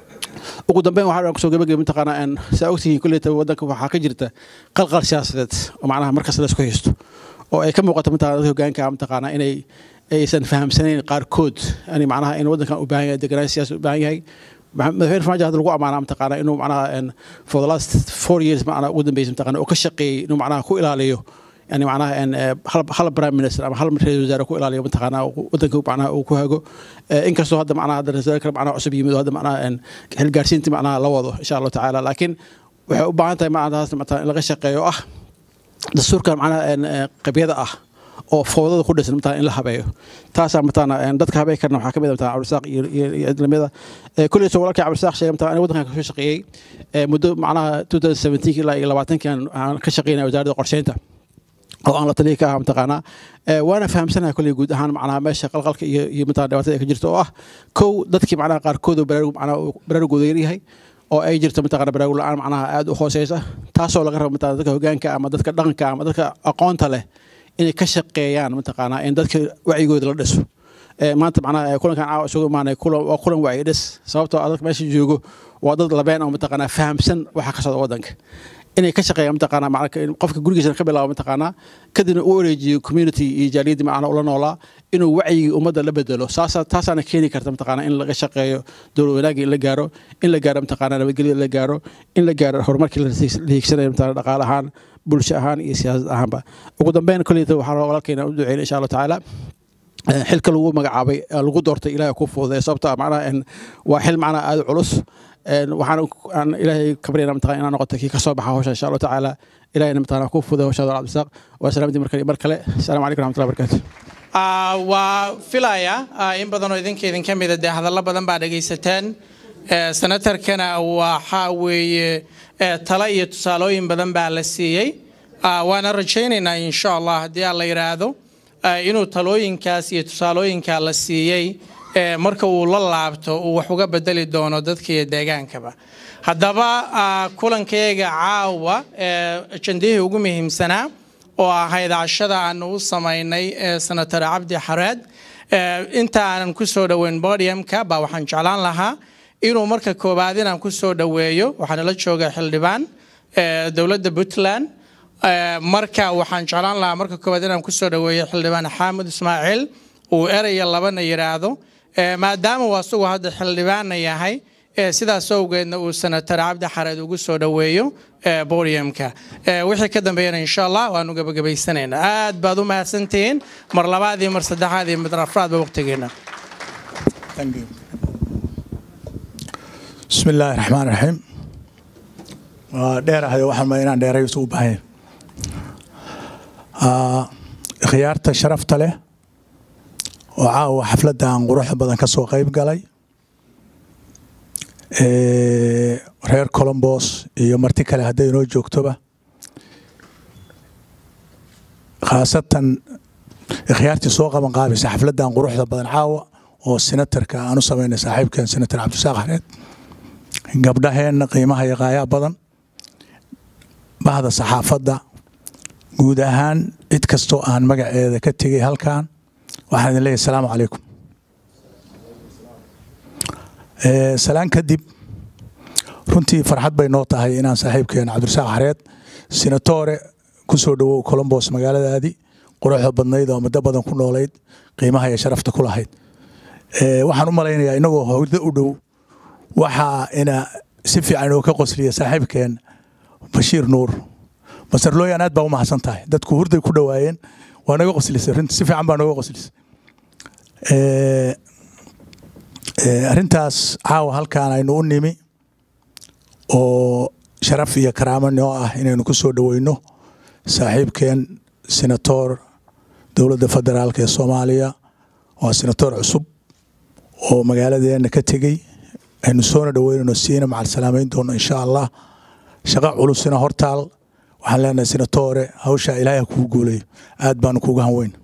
ugu dambeyn waxaa kusoo gabagabay mataqaana saa ogtihiin kulli taba waddanka waxaa ka jirta qalqal siyaasadeed oo macnaha markasta la isku haysto oo ay ka muuqato mataqana dadka hogaanka mataqaana inay aysan fahamsanayn qaarkood yani macnaha in waddankan u baahan yahay deganaan siyaasa u baahan yahay madaxweyne farmaajo hadda lagu amaana mataqaana inuu macnaha for the last four years macnaha ugu dambeysay mataqaana oo ka shaqeeyey inuu macnaha ku ilaaliyo yani macnaha hal prime minister ama hal ra-isul wasaare ku ilaaliyo mataqaana waddanka macnaha uu ku hago inkastoo hadda macnaha hadda ra-isul wasaare kale macnaha cusub yimid oo hadda macnaha xilgaarsiintii macnaha la wado insha allahu tacaala laakiin waxay u baahan tahay macnaha taas in laga shaqeeyo ah dastuurkan macnaha qabyada ah oo foodada ku dhisan mataa in la habeeyo taasaa mataana dadka habeen karna waxaa ka mid mataa cabdisaaq iyo iyo idlamada kulli soo walaalkii cabdisaaq sheegay mataa aniga waddankan kasoo shaqeeyey muddo macnaha 2017 ilaa iyo labaatanki aan ka shaqeynaya wasaaradda qorsheynta oo aan la taliya ka ahaa mataqaanaa waana fahamsanahay kulli guud ahaan macnaha meesha qalqalka iyo iyo mataa dhibaatada ka jirta oo ah kow dadkii macnaha qaarkood oo baraarug macnaha baraarugooda yaryahay oo ay jirto mataqaana baraarug la-aan macnaha aada u hooseysa taasoo laga rabo mataqana dadka hogaanka ama dadka dhaqanka ama dadka aqoonta leh inay ka shaqeeyaan mataqaanaa in dadka wacyigooda la dhiso maanta macnaha kulankan caawa isugu imaanay kulan waa kulan wacyi dhis sababtoo ah dadka meesha joogo waa dad labeen oo mataqaanaa fahamsan waxa ka socda waddanka inay ka shaqeeyaan mataqaanaa macna qofka gurigiisa ka bilaabo mataqaanaa kadibna u wareejiyo community iyo jaaliyadii macnaha ula noolaa inuu wacyigii ummadda la bedelo saasa taasaana keeni karta mataqaanaa in laga shaqeeyo dowlad wanaagga in la gaaro in la gaaro mataqaanaa nabadgelyada la gaaro in la gaaro horumarkii la hiigsanayo mataqaanaa dhaqaale ahaan bulsho ahaan iyo siyaasad ahaanba ugu dambeyn kolleyta waxaa rabaa walaalkeena u duceyna insha allahu tacaala xilka lagu magacaabay lagu doortay ilaahay ku fududay sababto macnaha waa xil macnaha aada culus waxaan aan ilaahay ka baryana mataqana inaan noqoto kii ka soo baxa hawsha insha allahu tacaala ilahayna mataqana ku fududay hawshaada cabdisaaq waa salaamtii mar kale mar kale asalaamu calaykum raxmatullahi barakaatu waa filaya in badanoo idinka idinka mida dee hadallo badan baa dhegaysateen senatarkana waxaa weeye talo iyo tusaalooyin badan baa la siiyey waana rajaynaynaa insha allah haddii aan la yidhaahdo inuu talooyinkaas iyo tusaalooyinkaa la siiyey marka uu la laabto uu wax uga bedeli doono dadka iyo deegaankaba haddaba kulankayaga caawa ajandihii ugu muhiimsanaa oo ahayd cashada aanu u samaynay senator cabdi xareed inta aanan ku soo dhoweyn bodiumka baa waxaan jeclaan lahaa inuu marka koowaad inaan ku soo dhoweeyo waxaana la jooga xildhibaan dowladda puntland marka waxaan jeclaan lahaa marka koowaad inaan kusoo dhoweeyo xildhibaan xaamud ismaaciil uu eraya labana yidhaahdo maadaama uu asagu hadda xildhibaanna yahay sidaas awgeedna uu senator cabdi xareed ugu soo dhoweeyo bodiumka wixii ka dambeeyana insha allah waanu gabagabaysanaynaa aad baad u mahadsantihiin mar labaad iyo mar saddexaad iyo mar afraadba waqtigeena بسم الله الرحمن الرحيم dheer ahayo waxaan ma inaan dheerayso u baahan khiyaarta sharafta leh oo caawa xafladda aan quruxda badan ka soo qayb galay reer colombos iyo marti kale hadday inoo joogtoba khaasatan khiyaartii soo qaban qaabaysa xafladdan quruxda badan caawa oo senatarka aan u samaynay saaxiibkeen senator cabdisaaq xareed gabdhaheenna qiimaha iyo qaayaa badan bahda saxaafadda guud ahaan cid kastoo aan magaceeda ka tegay halkan waxaan idin leeyahay asalaamu calaykum salaan kadib runtii farxad bay noo tahay inaan saaxiibkeena cabdirasaaq xareed senatore ku soo dhowow colombos magaaladaadii quruxda badnayd oo muddo badan ku noolayd qiimaha iyo sharafta ku lahayd waxaan u malaynayaa inagoo howda u dhow waxaa ina si fiican oo ka qosliya saaxiibkeen bashiir nuur masar looyan aad baa u mahadsan tahay dadku hurday ku dhowaayeen waa naga qoslisay runtii si fiican baa naga qoslisay arrintaas caawa halkaan aynu u nimi oo sharaf iyo karaamo noo ah inaynu ku soo dhoweyno saaxiibkeen senator dowladda federaalk ee soomaaliya waa senator cusub oo magaaladeena ka tegey aynu soona dhoweynayno siina macal salaamayn doono insha allah shaqa culusina hortaal waxaan leenahay senatore hawshaa ilaahay kugu guuleeyo aad baanu kuga hanweyn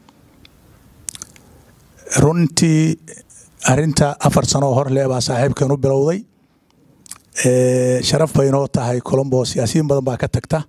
runtii arinta afar sanoo hor leh baa saaxiibkan u bilowday sharaf bay inoo tahay colombo siyaasiyiin badan baa ka tagta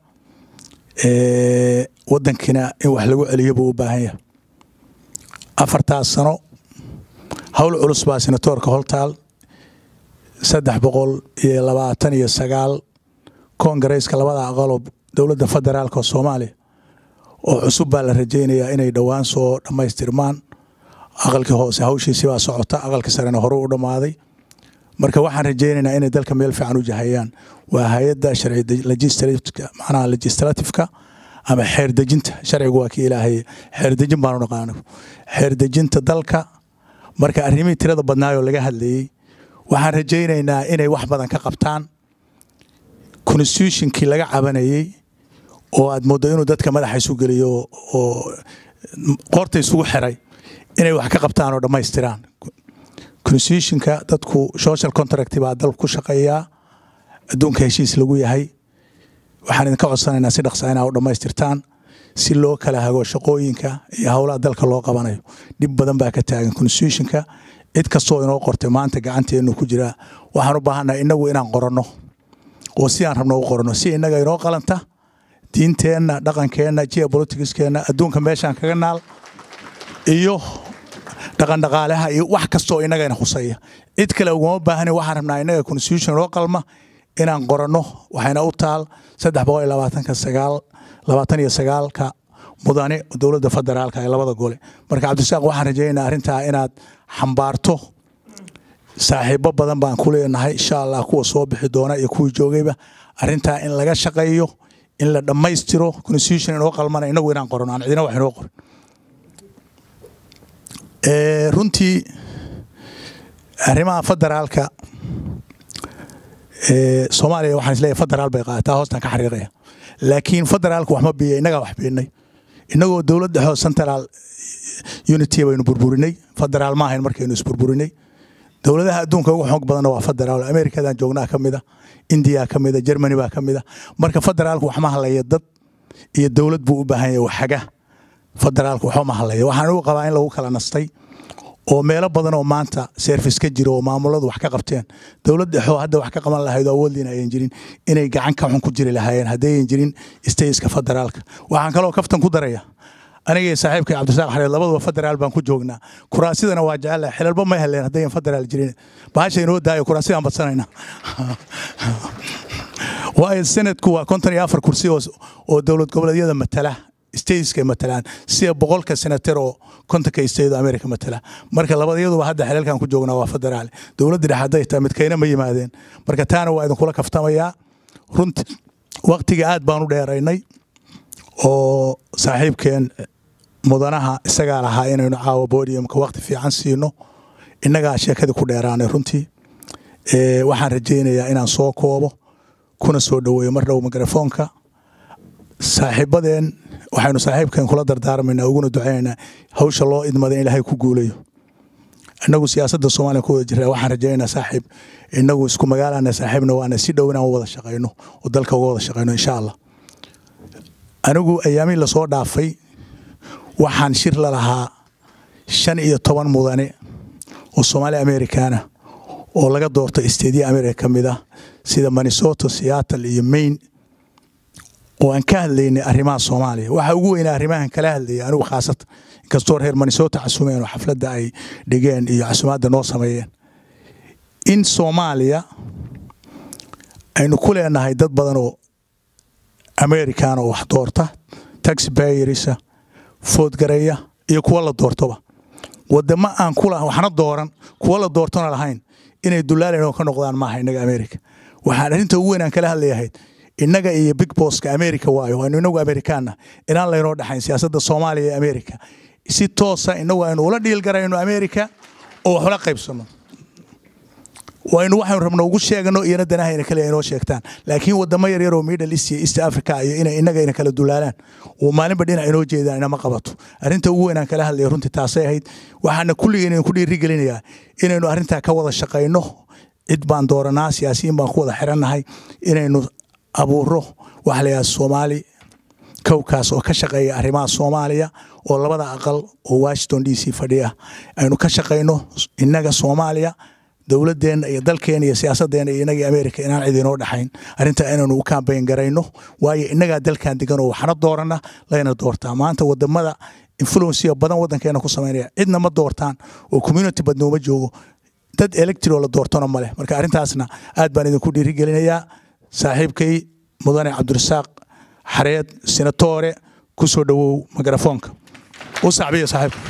wadankiina in wax lagu celiyo buu u baahan yahay afartaas sano howl culus baa senatorka holtaal saddex boqol iyo labaatan iyo sagaal kongareeska labada aqaloo dowladda federaalk oo soomaaliya oo cusub baa la rajaynayaa inay dhowaan soo dhammaystirmaan aqalkii hoose hawshiisi baa socota aqalkii sarena hore u dhammaaday marka waxaan rajaynaynaa inay dalka meel fiican u jahayaan waa hay-adda manaha legislatifka ama xeerdejinta sharcigu waa kii ilaahay xeerdejin baanu naqaano xeerdejinta dalka marka arrimihii tirada badnaayoo laga hadlayey waxaan rajaynaynaa inay wax badan ka qabtaan constitutionkii laga cabanayey oo aad mooddo inuu dadka madaxa isu geliyo oo qoorta isugu xiray inay wax ka qabtaan oo dhammaystiraan constitutionka dadku social contract baa dalku ku shaqeeyaa adduunka heshiis lagu yahay waxaan idinka codsanaynaa si dhaqsaa inaa u dhammaystirtaan si loo kala hago shaqooyinka iyo howlaha dalka loo qabanayo dhib badan baa ka taagan constitutionka cid kastoo inoo qortay maanta gacanteenu ku jiraa waxaan u baahannahay inagu inaan qoranno oo si aan rabno u qoranno si innaga inoo qalanta diinteenna dhaqankeenna geopoliticskeenna adduunka meeshaan kaga naal iyo dhaqandhaqaalaha iyo wax kastoo innagana khusaya cid kale uguma baahani waxaan rabnaa innaga constitution inoo qalma inaan qoranno waxayna u taal saddex boqol iyo labaatanka sagaal labaatan iyo sagaalka mudane dowladda federaalka ee labada gole marka cabdisaaq waxaan rajaynaynaa arrintaa inaad xambaarto saaxiibo badan baan ku leenahay insha allah kuwa soo bixi doona iyo kuwii joogayba arrintaa in laga shaqeeyo in la dhammaystiro constitution inoo qalmana inagu inaan qorano aan cidina wax inoo qorin Eh, runtii arrimaha federaalka eh, soomaaliya waxaan isleeyahay federaal bay qaadataa hoostan ka xariiqaya laakiin federaalku wax ma biya innagaa wax biinay innagoo dowlad dhexoo central unity baynu burburinay federaal ma ahayn markaynu isburburinay dowladaha adduunka ugu xoog badanna waa federaal amerikadan joognaa ka mida indiya ka mida germany baa ka mida marka federaalku wax ma halaya dad iyo dowlad buu u baahan yahay waxaga federaalku waxba ma halaya waxaan ugu qabaa in lagu kala nastay oo meelo badan oo maanta service ka jiro oo maamuladu wax ka qabteen dowlad dhexoo hadda wax ka qaban lahayd oo awooddiina ayan jirin inay gacan ka xun ku jiri lahaayeen haddayan jirin stateska federaalka waxaan kaloo kaftan ku daraya aniga iyo saaxiibkay cabdirasaaq xareed labaduba federaal baan ku joognaa kuraasidana waa jecelahay xilalba may heleen haddayan federaal jirin bahasha inoo daayo kuraasidaan badsanayna waayo senadku waa konton iyo afar kursi oo oo dowlad goboleedyada matala stateska matalaan sida boqolka senatar oo kontonka state america matala marka labadayaduba hadda xelalkan ku joognaa waa federaal dowladda dhexe hadday tahay midkayna ma yimaadeen marka taana waa idinkula kaftamayaa runti waqtiga aad baan u dheeraynay oo saaxiibkeen mudanaha isagaa lahaa inaynu caawa bodiumka waqti fiican siino innagaa sheekadii ku dheeraanay runtii Eh, waxaan rajaynayaa inaan soo koobo kuna soo dhoweeyo mar dhow mikrofoonka saaxiibadeen waxaynu saaxiibkeen kula dardaarmaynaa uguna ducaynaynaa hawsha loo idmada in ilaahay ku guulayo innagu siyaasadda soomaaliya ku wada jirraa waxaan rajaynaynaa saaxiib innagu isku magaalana saaxiibna waana si dhow inaan wada shaqayno oo dalka uga wada shaqayno insha allah anigu ayaamihii lasoo dhaafay waxaan shir la lahaa shan iyo toban mudane oo soomaali americana oo laga doorto isteediya america ka mid ah sida minnesota seattle iyo maine oo aan ka hadlaynay arrimaha soomaaliya waxa ugu weynaa arrimahan kala hadlayay anigu khaasatan inkastoo reer minnesota casumeen oo xafladda ay dhigeen iyo casumaadda noo sameeyeen in soomaaliya aynu ku leenahay dad badan oo american oo wax doorta taxpayerisa foodgareeya iyo kuwa la doortoba wadamo aan kula waxna dooran kuwa la doortona lahayn inay dulaalayn oo ka noqdaan maaha innaga america waxaan arrinta ugu weyn aan kala hadlayahayd innaga iyo big bosska america waayo waanu inagu amerikaanna inaan laynoo dhexayn siyaasadda soomaaliya iyo america si toosa inagu aynu ula dhiilgarayno america oo wax ula qaybsano waynu waxaynu rabno ugu sheegano iyana danahayna kale inoo sheegtaan laakiin wadamo yaryar oo middle east iyo east africa iyo inay innaga ina kala dulaalaan oo maalinba dhinac inoo jeedaan inama qabato arrinta ugu weyn aan kala hadlaya runtii taasay ahayd waxaana kulligeen idinku dhiirigelinayaa inaynu arrintaa ka wada shaqayno cid baan dooranaa siyaasiyiin baan ku wada xirannahay inaynu abuuro waxa la yidhaha soomaali kowkaas oo ka shaqeeya arrimaha soomaaliya oo labada aqal oo washington d c fadhiya aynu ka shaqayno innaga soomaaliya dowladeenna iyo dalkeena iyo siyaasadeenna iyo inagii america inaan cid inoo dhexayn arrintaa inaynu u kambayn garayno waayo innagaa dalkan degan oo waxna doorana layna doortaa maanta wadamada influencia badan wadankeena ku samaynaya cidna ma doortaan oo community badnooma joogo dad electro la doortona maleh marka arrintaasna aad baan idinku dhiirigelinayaa saaxiibkay mudane cabdirasaaq xareed senatore ku soo dhowow mikrafoonka u sacbiya saaxiibka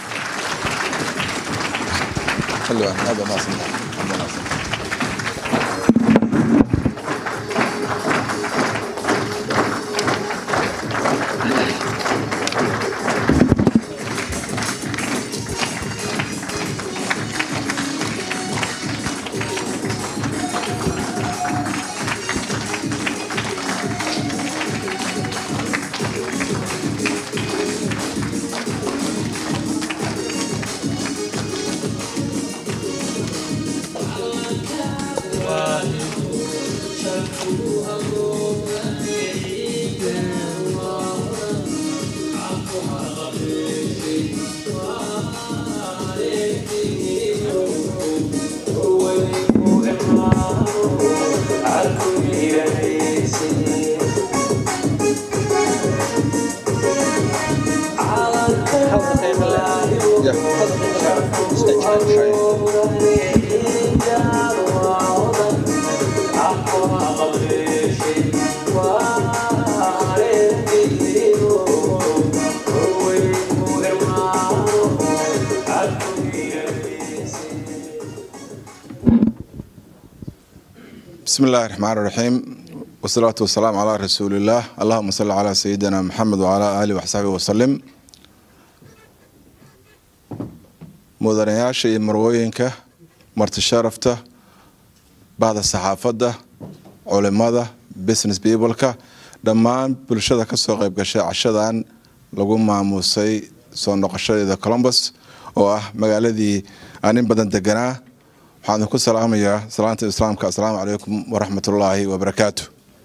بسم الله الرحمن الرحيم والصلاة والسلام على رسول الله اللهم صل على سيدنا محمد وعلى آله وصحبه وسلم mudanayaasha iyo marwooyinka marti sharafta bahda saxaafadda culimada business peopleka dhammaan bulshada kasoo qayb gashay cashadan lagu maamuusay soo noqoshadeeda colombus oo ah magaaladii aan in badan deganaa waxaan idinku salaamayaa salaanta islaamka assalaamu calaykum waraxmatullaahi wabarakaatu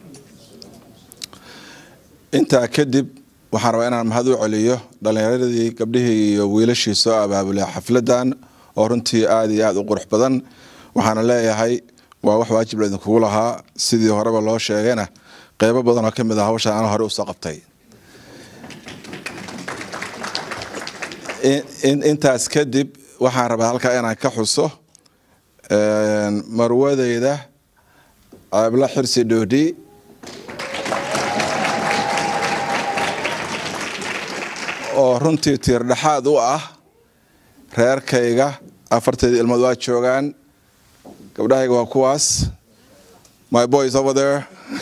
intaa kadib waxaan rabaa inaan mahad u celiyo dhallinyaradii gabdhihii iyo wiilashii soo abaabulay xafladan oo runtii aada iyo aada u qurux badan waxaana leeyahay waa wax waajib la idinkugu lahaa sidii horeba loo sheegayna qeybo badan oo ka mid ah hawshan aan hore usoo qabtay intaas kadib waxaan rabaa halkaa inaan ka xuso marwadeyda ceebla xirsi dhoodhi oo runtii tiirdhexaad u ah reerkayga afarteedii ilmood waa joogaan gabdhahayga waa kuwaas my boys over there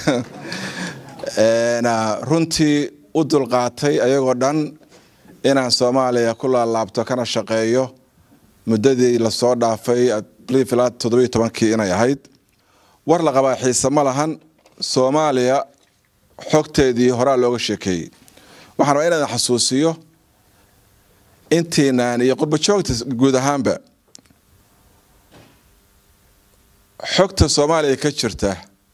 runtii u dulqaatay ayagoo dhan inaan soomaaliya ku laalaabto kana shaqeeyo muddadii lasoo dhaafay ilaa toddobiyo tobankii inay ahayd war la qabaa xiise ma lahan soomaaliya xogteedii horaa looga sheekeeyey waxaan rabaa inaan xasuusiyo intiinaan iyo qurbajoogta guud ahaanba xogta soomaaliya ka jirta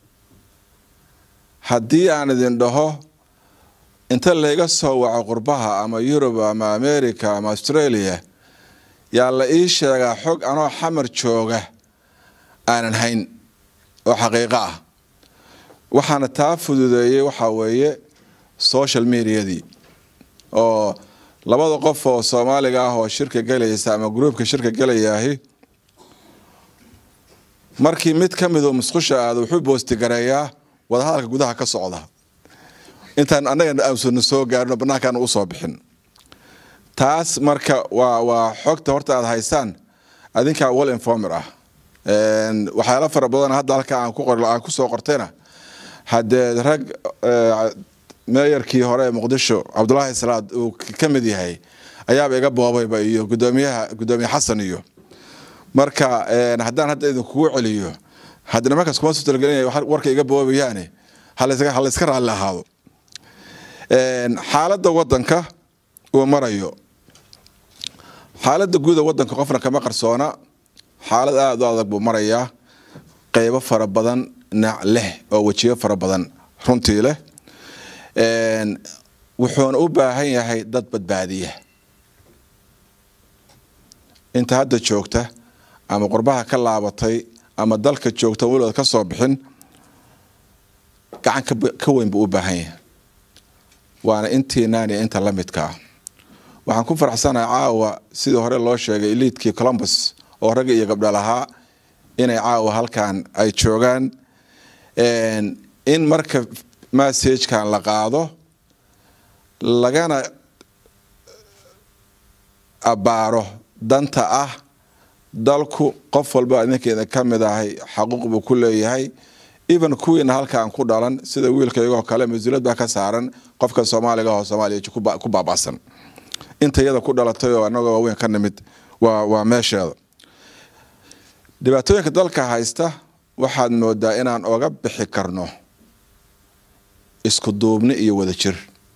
haddii aan idin dhaho inta layga soo waco qurbaha ama yurub ama america ama australia yaa la ii sheegaa xog anoo xamar jooga aanan hayn oo xaqiiqo ah waxaana taa fududeeyey waxaa weeye social mediadii oo labada qof oo soomaaliga ah oo shirka gelaysa ama gruubka shirka gelayaahi markii mid ka midoo musqusha aada wuxuu boostigareeyaa wadahadalka gudaha ka socda intaan annaga aamsuna soo gaarino banaankaana usoo bixin taas marka waa waa xogta horta aada haysaan adinkaa wal informer ah waxyaalo fara badan hadda halka aan ku qor aan kusoo qortayna haddee rag meeyarkii hore ee muqdisho cabdulaahi salaad uu ka mid yahay ayaaba iga boobayba iyo gudoomiyaha gudoomiye xasan iyo marka haddaan hadda idinkugu celiyo hadda nimankaas kuma soo talagelinaya warka iga boobayaane halayska raalli ahaado xaaladda wadanka uu marayo xaaladda guuda wadanka qofna kama qarsoona xaalad aada u adag buu marayaa qeybo fara badan nac leh oo wejiyo fara badan runtii leh wuxuuna u baahan yahay dad badbaadiya inta hadda joogta ama qurbaha ka laabatay ama dalka joogta weligood ka soo bixin gacan ka weyn buu u baahan yahay waana intiinaan iyo inta la midka ah waxaan ku faraxsanahay caawa sidii hore loo sheegay liidkii columbus oo ragga iyo gabdha lahaa inay caawa halkan ay joogaan in marka massagekan la qaado lagana abbaaro danta ah dalku qof walba idinkeeda ka mid ahay xaquuq buu ku leeyahay even kuwiina halkaan ku dhalan sida wiilka iyagoo kale mas-uuliyad baa ka saaran qofka soomaaliga oo soomaaliya ku baaba'san inta iyada ku dhalatay oo anagoo waaweyn ka nimid waa waa meesheeda dhibaatooyinka dalka haysta waxaad moodaa inaan oga bixi karno isku duubni iyo wadajir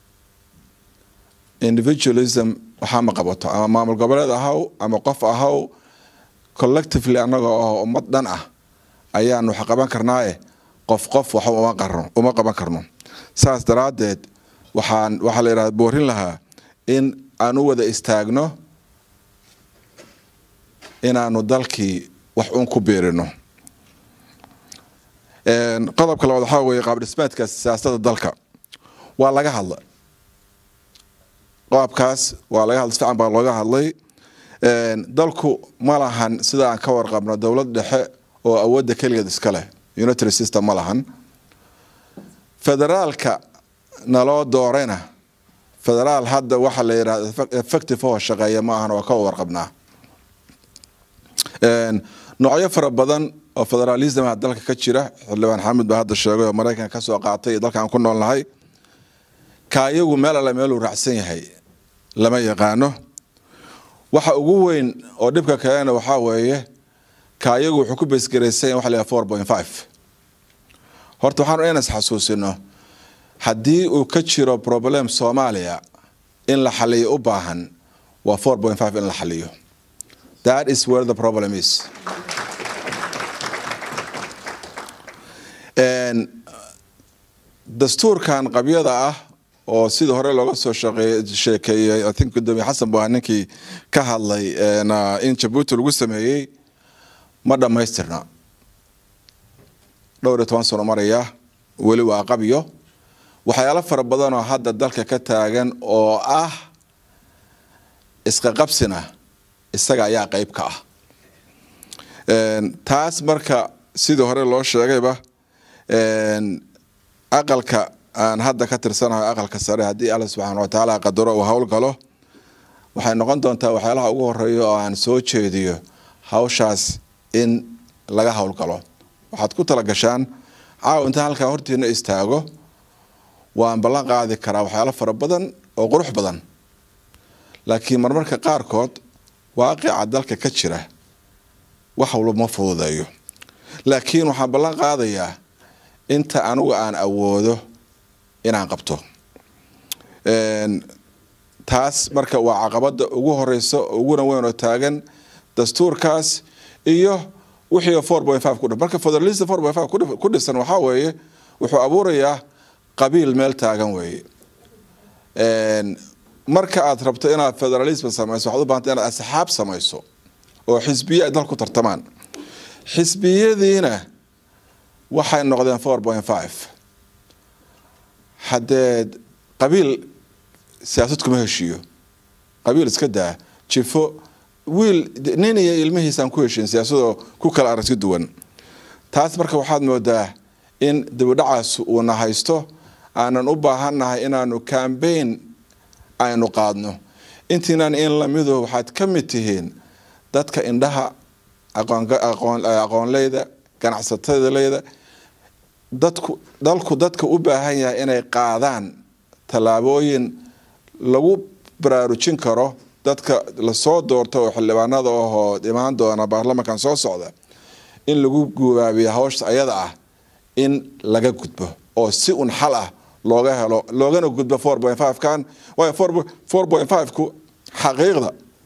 individualism waxaa ma qabato ama maamul goboleed ahaw ama qof ahaw collectively annagoo ah ummad dhan ah ayaan wax qaban karnaaye qof qof wax uma qaban karno saas daraaddeed waxaan waxaa la yidhahda boorin lahaa in aan u wada istaagno inaanu dalkii wax uun ku biirino qodobka labaad waxaa weeye qaabdhismeedka siyaasadda dalka waa laga hadla qaabkaas waa laga hadla si fiican baa looga hadlay dalku ma lahan sida aan ka warqabno dowlad dhexe oo awoodda keligeed iska leh unitary system ma lahan federaalka naloo doorayna federaal hadda waxaa la yidhahda effective oo shaqeeya ma ahan oo ka warqabnaa noocyo fara badan oo federalismha dalka ka jira xildhibaan xamid baa hadda sheegay oo maraykanka kasoo qaatay dalkaan ku noolnahay ka iyagu meel alle meeluu raacsan yahay lama yaqaano waxa ugu weyn oo dhibka kalena waxaa weeye kaayagu wuxuu ku beesgaraysan waxa la yidhaha four point five horta waxaanu inas xasuusino haddii uu ka jiro problem soomaaliya in la xaliyo u baahan waa four point five in la xaliyo that is where the problem is dastuurkan qabyada ah oo sidii hore looga soo sheekeeyey i think gudoomiye xasan buu ahaa ninkii ka hadlay in jabuuti lagu sameeyey ma dhammaystirna dhowr iyo toban sano maraya weli waa qabyo waxyaalo fara badan oo hadda dalka ka taagan oo ah iska qabsina isaga ayaa qeyb ka ah taas marka sidii hore loo sheegayba aqalka aan hadda ka tirsanayo aqalka sare haddii alla subxaana watacaala qadaro uu howlgalo waxay noqon doontaa waxyaalaha ugu horeeya oo aan soo jeediyo hawshaas in laga howlgalo waxaad ku tala gashaan caawa intaan halkaa hortiina istaago waan ballan qaadi karaa waxyaalo fara badan oo qurux badan laakiin marmarka qaarkood waaqica dalka ka jira wax walba ma fududeeyo laakiin waxaan ballan qaadayaa inta anigu aan awoodo inaan qabto taas marka waa caqabada ugu horeysa uguna weyn oo taagan dastuurkaas iyo wixii four point five kudhi marka federalista four point five ku dhisan waxaa weeye wuxuu abuurayaa qabiil meel taagan weeye marka aad rabto inaad federalism samayso waxaad u bahanta inaad asxaab samayso oo xisbiye ay dalka ku tartamaan xisbiyadiina waxay noqdeen four point five haddee qabiil siyaasad kuma heshiiyo qabiil iska daa jifo wiil nin iyo ilmihiisaan ku heshiin siyaasadoo ku kala aragti duwan taas marka waxaad moodaa in dibidhacaas uuna haysto aanan u baahannahay inaanu cambaign aynu qaadno intiinan in lamidu waxaad ka mid tihiin dadka indhaha aqoonleyda ganacsatadaleyda dadku dalku dadka u baahan yahay inay qaadaan tallaabooyin lagu baraarujin karo dadka lasoo doorto oo xildhibaanada ahoo imaan doona baarlamankan soo socda in lagu gubaabiyo hawsha ayada ah in laga gudbo oo si un xal ah looga helo loogana gudbo four point five kan waayo four point five ku xaqiiqda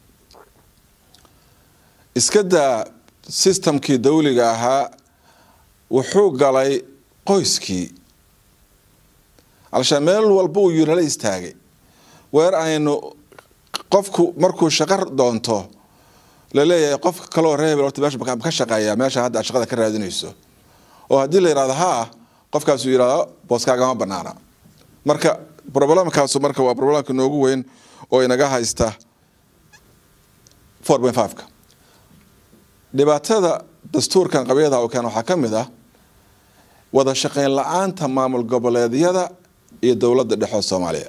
iska daa systemkii dawliga ahaa wuxuu galay qoyskii alshaan meel walba uu yirala istaagay weer aynu qofku markuu shaqo doonto laleeyahay qofka kaloo reebel horta meesha ka shaqeeya meesha hadda aad shaqada ka raadinayso oo haddii la yidhahdo haa qofkaasuu yidhahdo booskaagama banaana marka problemkaasu marka waa problemka noogu weyn oo inaga haysta four point five-ka dhibaatada dastuurkan qabyada oo keen waxaa ka mid ah wada shaqeyn la-aanta maamul goboleedyada iyo dowladda dhexe soomaaliya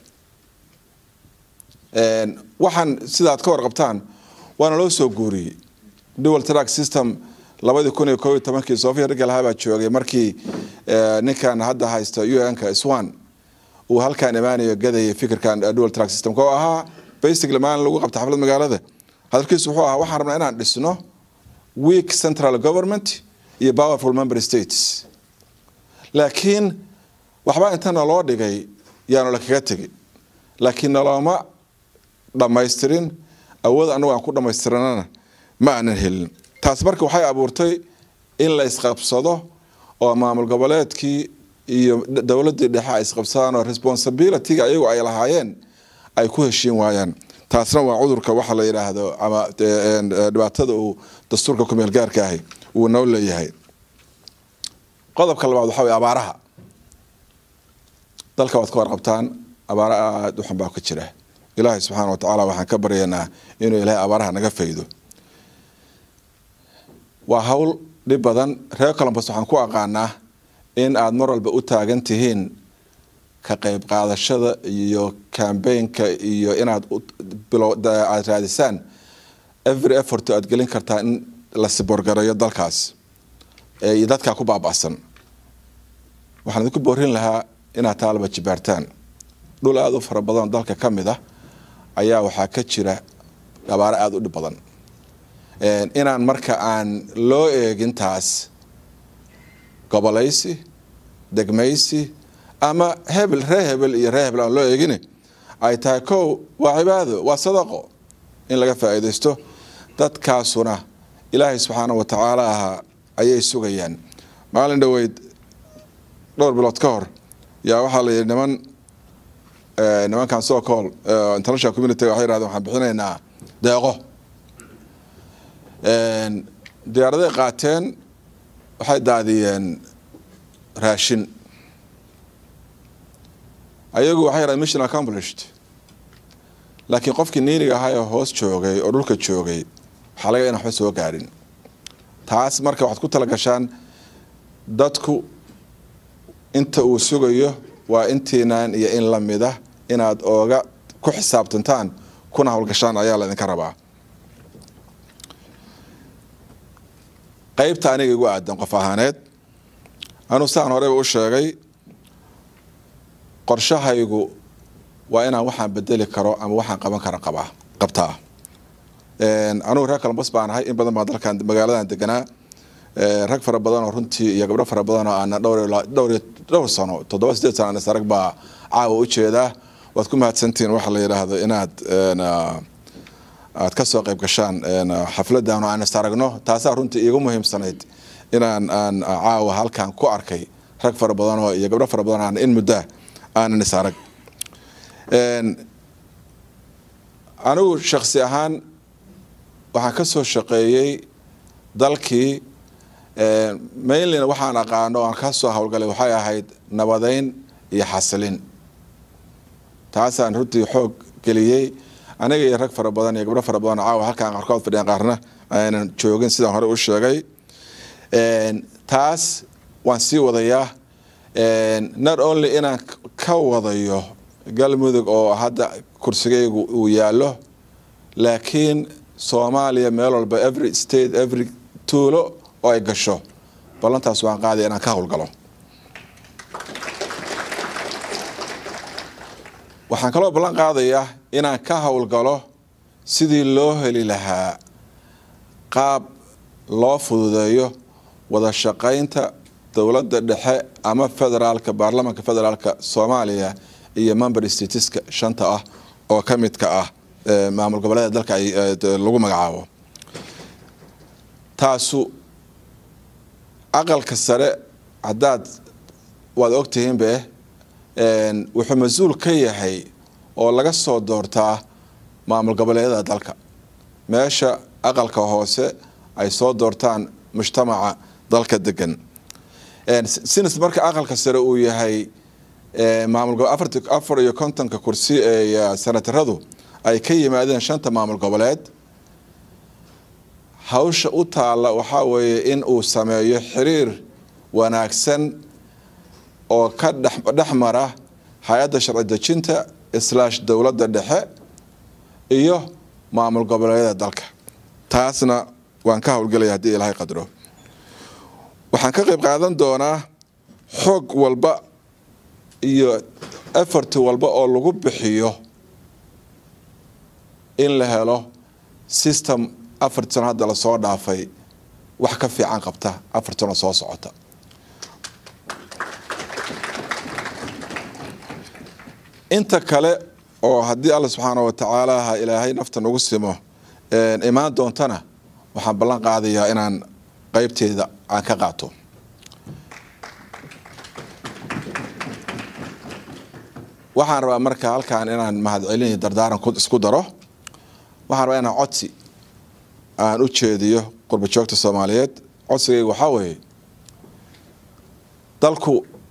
waxaan sidaad ka warqabtaan waana loo soo guuriyey dual track system labadii kun iyo koob iyo tobankii sofia rigalaha baa joogay markii ninkan hadda haysta un-ka swan uu halkaan imaanayo gadayay fikirkan dual track systemka oo ahaa basically maalin lagu qabta xaflad magaalada hadalkiisu wuxuu ahaa waxaan rabnaa inaan dhisno weak central government iyo powerful member states laakiin waxbaa inta naloo dhigay yaanu la kaga tegi laakiin nalooma dhammaystirin awood anagu aan ku dhammaystiranana ma aanan helin taas marka waxay abuurtay in la isqabsado oo maamul goboleedkii iyo dowladii dhexe ay isqabsadaan oo responsibilityga ayagu ay lahaayeen ay ku heshiin waayaan taasna waa cudurka waxa la yidhaahdo ama dhibaatada uu dastuurka kumeel gaarka ahi uu noo leeyahay qodobka labaad waxaa wey abaaraha dalka waad ka warqabtaan abaaro aada u xun baa ka jira ilaahay subxaana wa tacaala waxaan ka baryaynaa inuu ilaahay abaaraha naga faydo waa hawl dhib badan reer colombus waxaan ku aqaanaa in aada mar walba u taagan tihiin ka qayb qaadashada iyo cambaynka iyo inaad aad raadisaan every effort aad gelin kartaa in la siborgareeyo dalkaas iyo dadkaa ku baaba'san waxaan idinku boorin lahaa inaad taalaba jibaartaan dhul aada u fara badan dalka ka mid ah ayaa waxaa ka jira abaaro aada u dhib badan inaan marka aan loo eegin taas gobolaysi degmaysi ama hebel ree hebel iyo ree hebel aan loo eegin ay tahay kow waa cibaado waa sadaqo in laga faa'iidaysto dadkaasuna ilaahay subxaana wa tacaala ahaa ayay sugayaan maalin dhoweyd dhowr bilood ka hor yaa waxaa la yidhi niman nimankan soo cool international community waxay yidhahdeen waxaan bixinaynaa deeqo diyaaraday qaateen waxay daadiyeen raashin ayagu waxay yidhahdeen mission accomplished laakiin qofkii niiniga ahaa ee hoos joogay oo dhulka joogay waxaa laga in waxba soo gaarin taas marka waxaad ku talagashaan dadku inta uu sugayo waa intiinaan iyo in la mida inaad ooga ku xisaabtantaan kuna howlgashaan ayaa laydinka rabaa qaybta aniga igu aadan qof ahaaneed anuu saan horeyba u sheegay qorshahaygu waa inaan waxaan bedeli karo ama waxaan qaban kara qabaa qabtaa anugu reer kalambos baan ahay in badan baa dalkan magaaladan deganaa rag fara badan oo runtii iyo gabdho fara badan oo aana dhowr sano toddoba sideed sano aan isarag baa caawa u jeedaa waad ku mahadsantihiin waxa la yidhaahdo inaad aad ka soo qayb gashaan xafladan oo aan is aragno taasaa runtii iigu muhiimsanayd inaan aan caawa halkan ku arkay rag fara badan oo iyo gabdho fara badan aan in muddaa aanan is arag anigu shaksi ahaan waxaan ka soo shaqeeyey dalkii mainlyna waxaan aqaano aan ka soo howlgalay waxay ahayd nabadeyn iyo xasilin taasaan runtii xoog geliyey aniga iyo rag fara badan iyo gabdho fara badan caawa halkaan qaarkood fadhiyaan qaarna aanan joogin sidaan hore u sheegay taas waan sii wadayaa not only inaan ka wadayo galmudug oo hadda kursigaygu uu yaallo laakiin soomaaliya meel walba every state every tuulo oo ay gasho ballantaas waan qaadaya inaan ka howlgalo waxaan kaloo ballan qaadayaa inaan ka howlgalo sidii loo heli lahaa qaab loo fududeeyo wada shaqaynta dowladda dhexe ama federaalka baarlamaanka federaalka soomaaliya iyo member statiska shanta ah oo ka midka ah maamul goboleeda dalka lagu magacaabo taasu aqalka sare haddaad waad ogtihiinbe wuxuu mas-uul ka yahay oo laga soo doortaa maamul goboleedyada dalka meesha aqalka hoose ay soo doortaan mujtamaca dalka degan sinas marka aqalka sare uu yahay maamulafar iyo kontonka kursi ee sanataradu ay ka yimaadeen shanta maamul goboleed hawsha u taalla waxaa weeye in uu sameeyo xiriir wanaagsan oo ka dhex mara hay-adda sharci dejinta islaash dowladda dhexe iyo maamul goboleedyada dalka taasna waan ka howlgelaya haddii ilaahay qadro waxaan ka qayb qaadan doonaa xoog walba iyo effort walba oo lagu bixiyo in la helo system afarti sano hadda lasoo dhaafay wax ka fiican qabta afar sano soo socota inta kale oo haddii alla subxaana wa tacaala ha ilaahay nafta nagu simo imaan doontana waxaan ballan qaadayaa inaan qeybteeda aan ka qaato waxaan rabaa marka halkaan inaan mahadcelin dardaaran isku daro waxaan rabaa inaan codsi aan u jeediyo qurba joogta soomaaliyeed codsigayga waxaa weeye dalku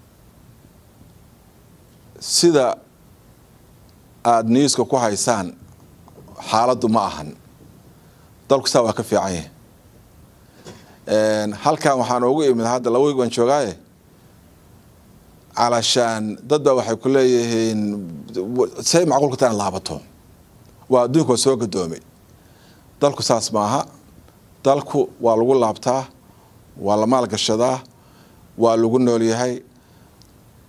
sida aada newska ku haysaan xaaladdu ma ahan dalku saa waa ka fiican yahay halkan waxaan ugu imid hadda laba wiig baan joogaaye calashaan dad baa waxay ku leeyihiin say macquulka taan laabato waa adduunka waa soo gadoomay dalku saas maaha dalku waa lagu laabtaa waa la maalgashadaa waa lagu noolyahay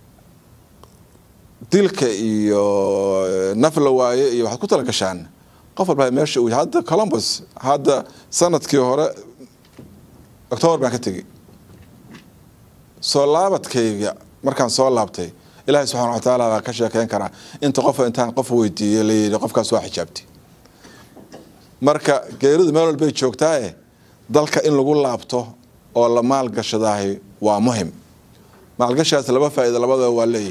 dilka iyo naf la waaye iyo waxaad ku tala gashaan qof walba meesha uu hadda columbus hadda sanadkii hore octoobar baan ka tegey soo laabadkayga markaan soo laabtay ilaahay subxaana wa tacaala baa ka sheekeyn karaa inta qof intaan qof weydiiyey la yidhi qofkaas waa xijaabtay marka geeridu meel walbay joogtaae dalka in lagu laabto oo la maalgashadaahi waa muhim maalgashaas laba faa'iida labadaba waa leeyahay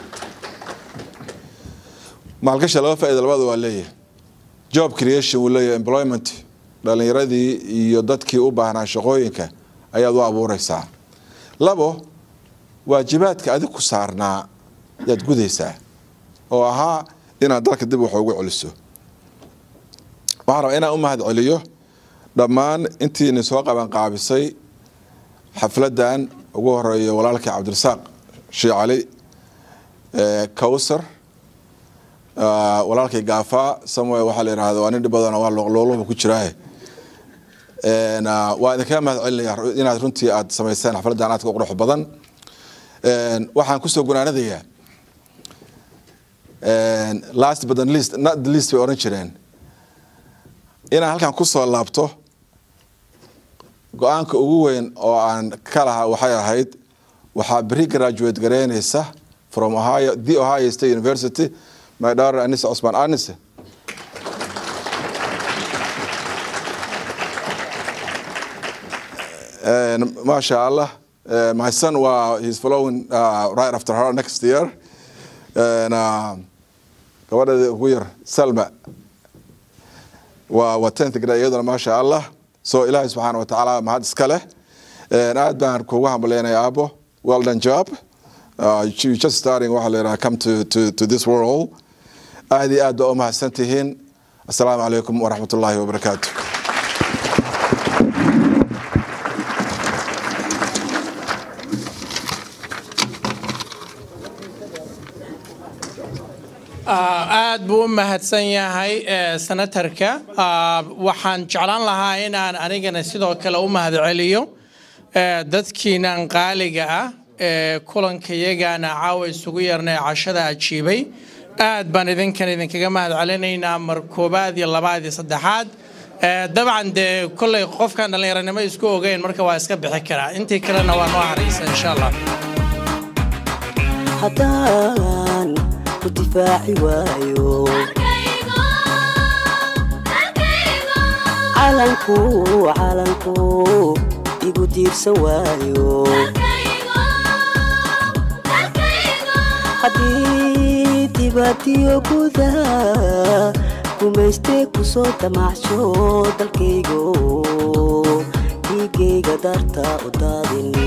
maalgasha laba faa'iida labadaba waa leeyahay job creation wuu leeyahay employment dhalinyaradii iyo dadkii u baahnaa shaqooyinka ayaad u abuureysaa labo waajibaadka adig ku saarnaa yaad gudaysaa oo ahaa inaad dalka dib wax ugu celiso waxaan rabaa inaan u mahad celiyo dhammaan intiina soo qabanqaabisay xafladan ugu horeeyo walaalkii cabdirasaaq shii cali kawsar walaalkay gaafaa samuel waxaa la yidhahda waa nin dhib badan waa looluba ku jiraaye waa idinkaga mahad celinaya inaad runtii aad samayseen xafladan aadka u qurux badan waxaan kusoo gunaanadayaa last but not least not the least bay oran jireen inaan halkan kusoo laabto go-aanka ugu weyn oo aan ka lahaa waxay ahayd waxaa beri graduate gareynaysa from ohio the ohio state university my daughter anise cusman anise maasha allah uh, my son waa he's following uh, right after her next year and uh, gabadheeda ugu yar salma waa waa tenth grade iyaduna maasha allah so ilaahay subxaana wa tacaala mahad iska leh aad baan kugu hambaleenaya aabo well done job uh, you just starting waxaa la yidhaha come to, to, to this world aad iyo aad baa u mahadsan tihiin assalaamu calaykum waraxmat ullaahi wabarakaatu aad buu u mahadsan yahay senatarka waxaan jeclaan lahaa inaan anigana sidoo kale u mahad celiyo dadkiinan qaaliga ah ee kulankayagana caawa isugu yarnay cashada ajiibay aad baan idinkan idinkaga mahad celinaynaa mar koobaad iyo labaad iyo saddexaad dabcan dee kolley qofkan dhallinyaranimo isku ogeyn marka waa iska bixi karaa intii kalena waa noo haraysa insha allah haddaan ku difaaci waayo calanku calanku igu diirsan waayo haddii dibaatiyo gudaha gumaystee ku soo damacsho dalkaygo dhiigayga darta u daadin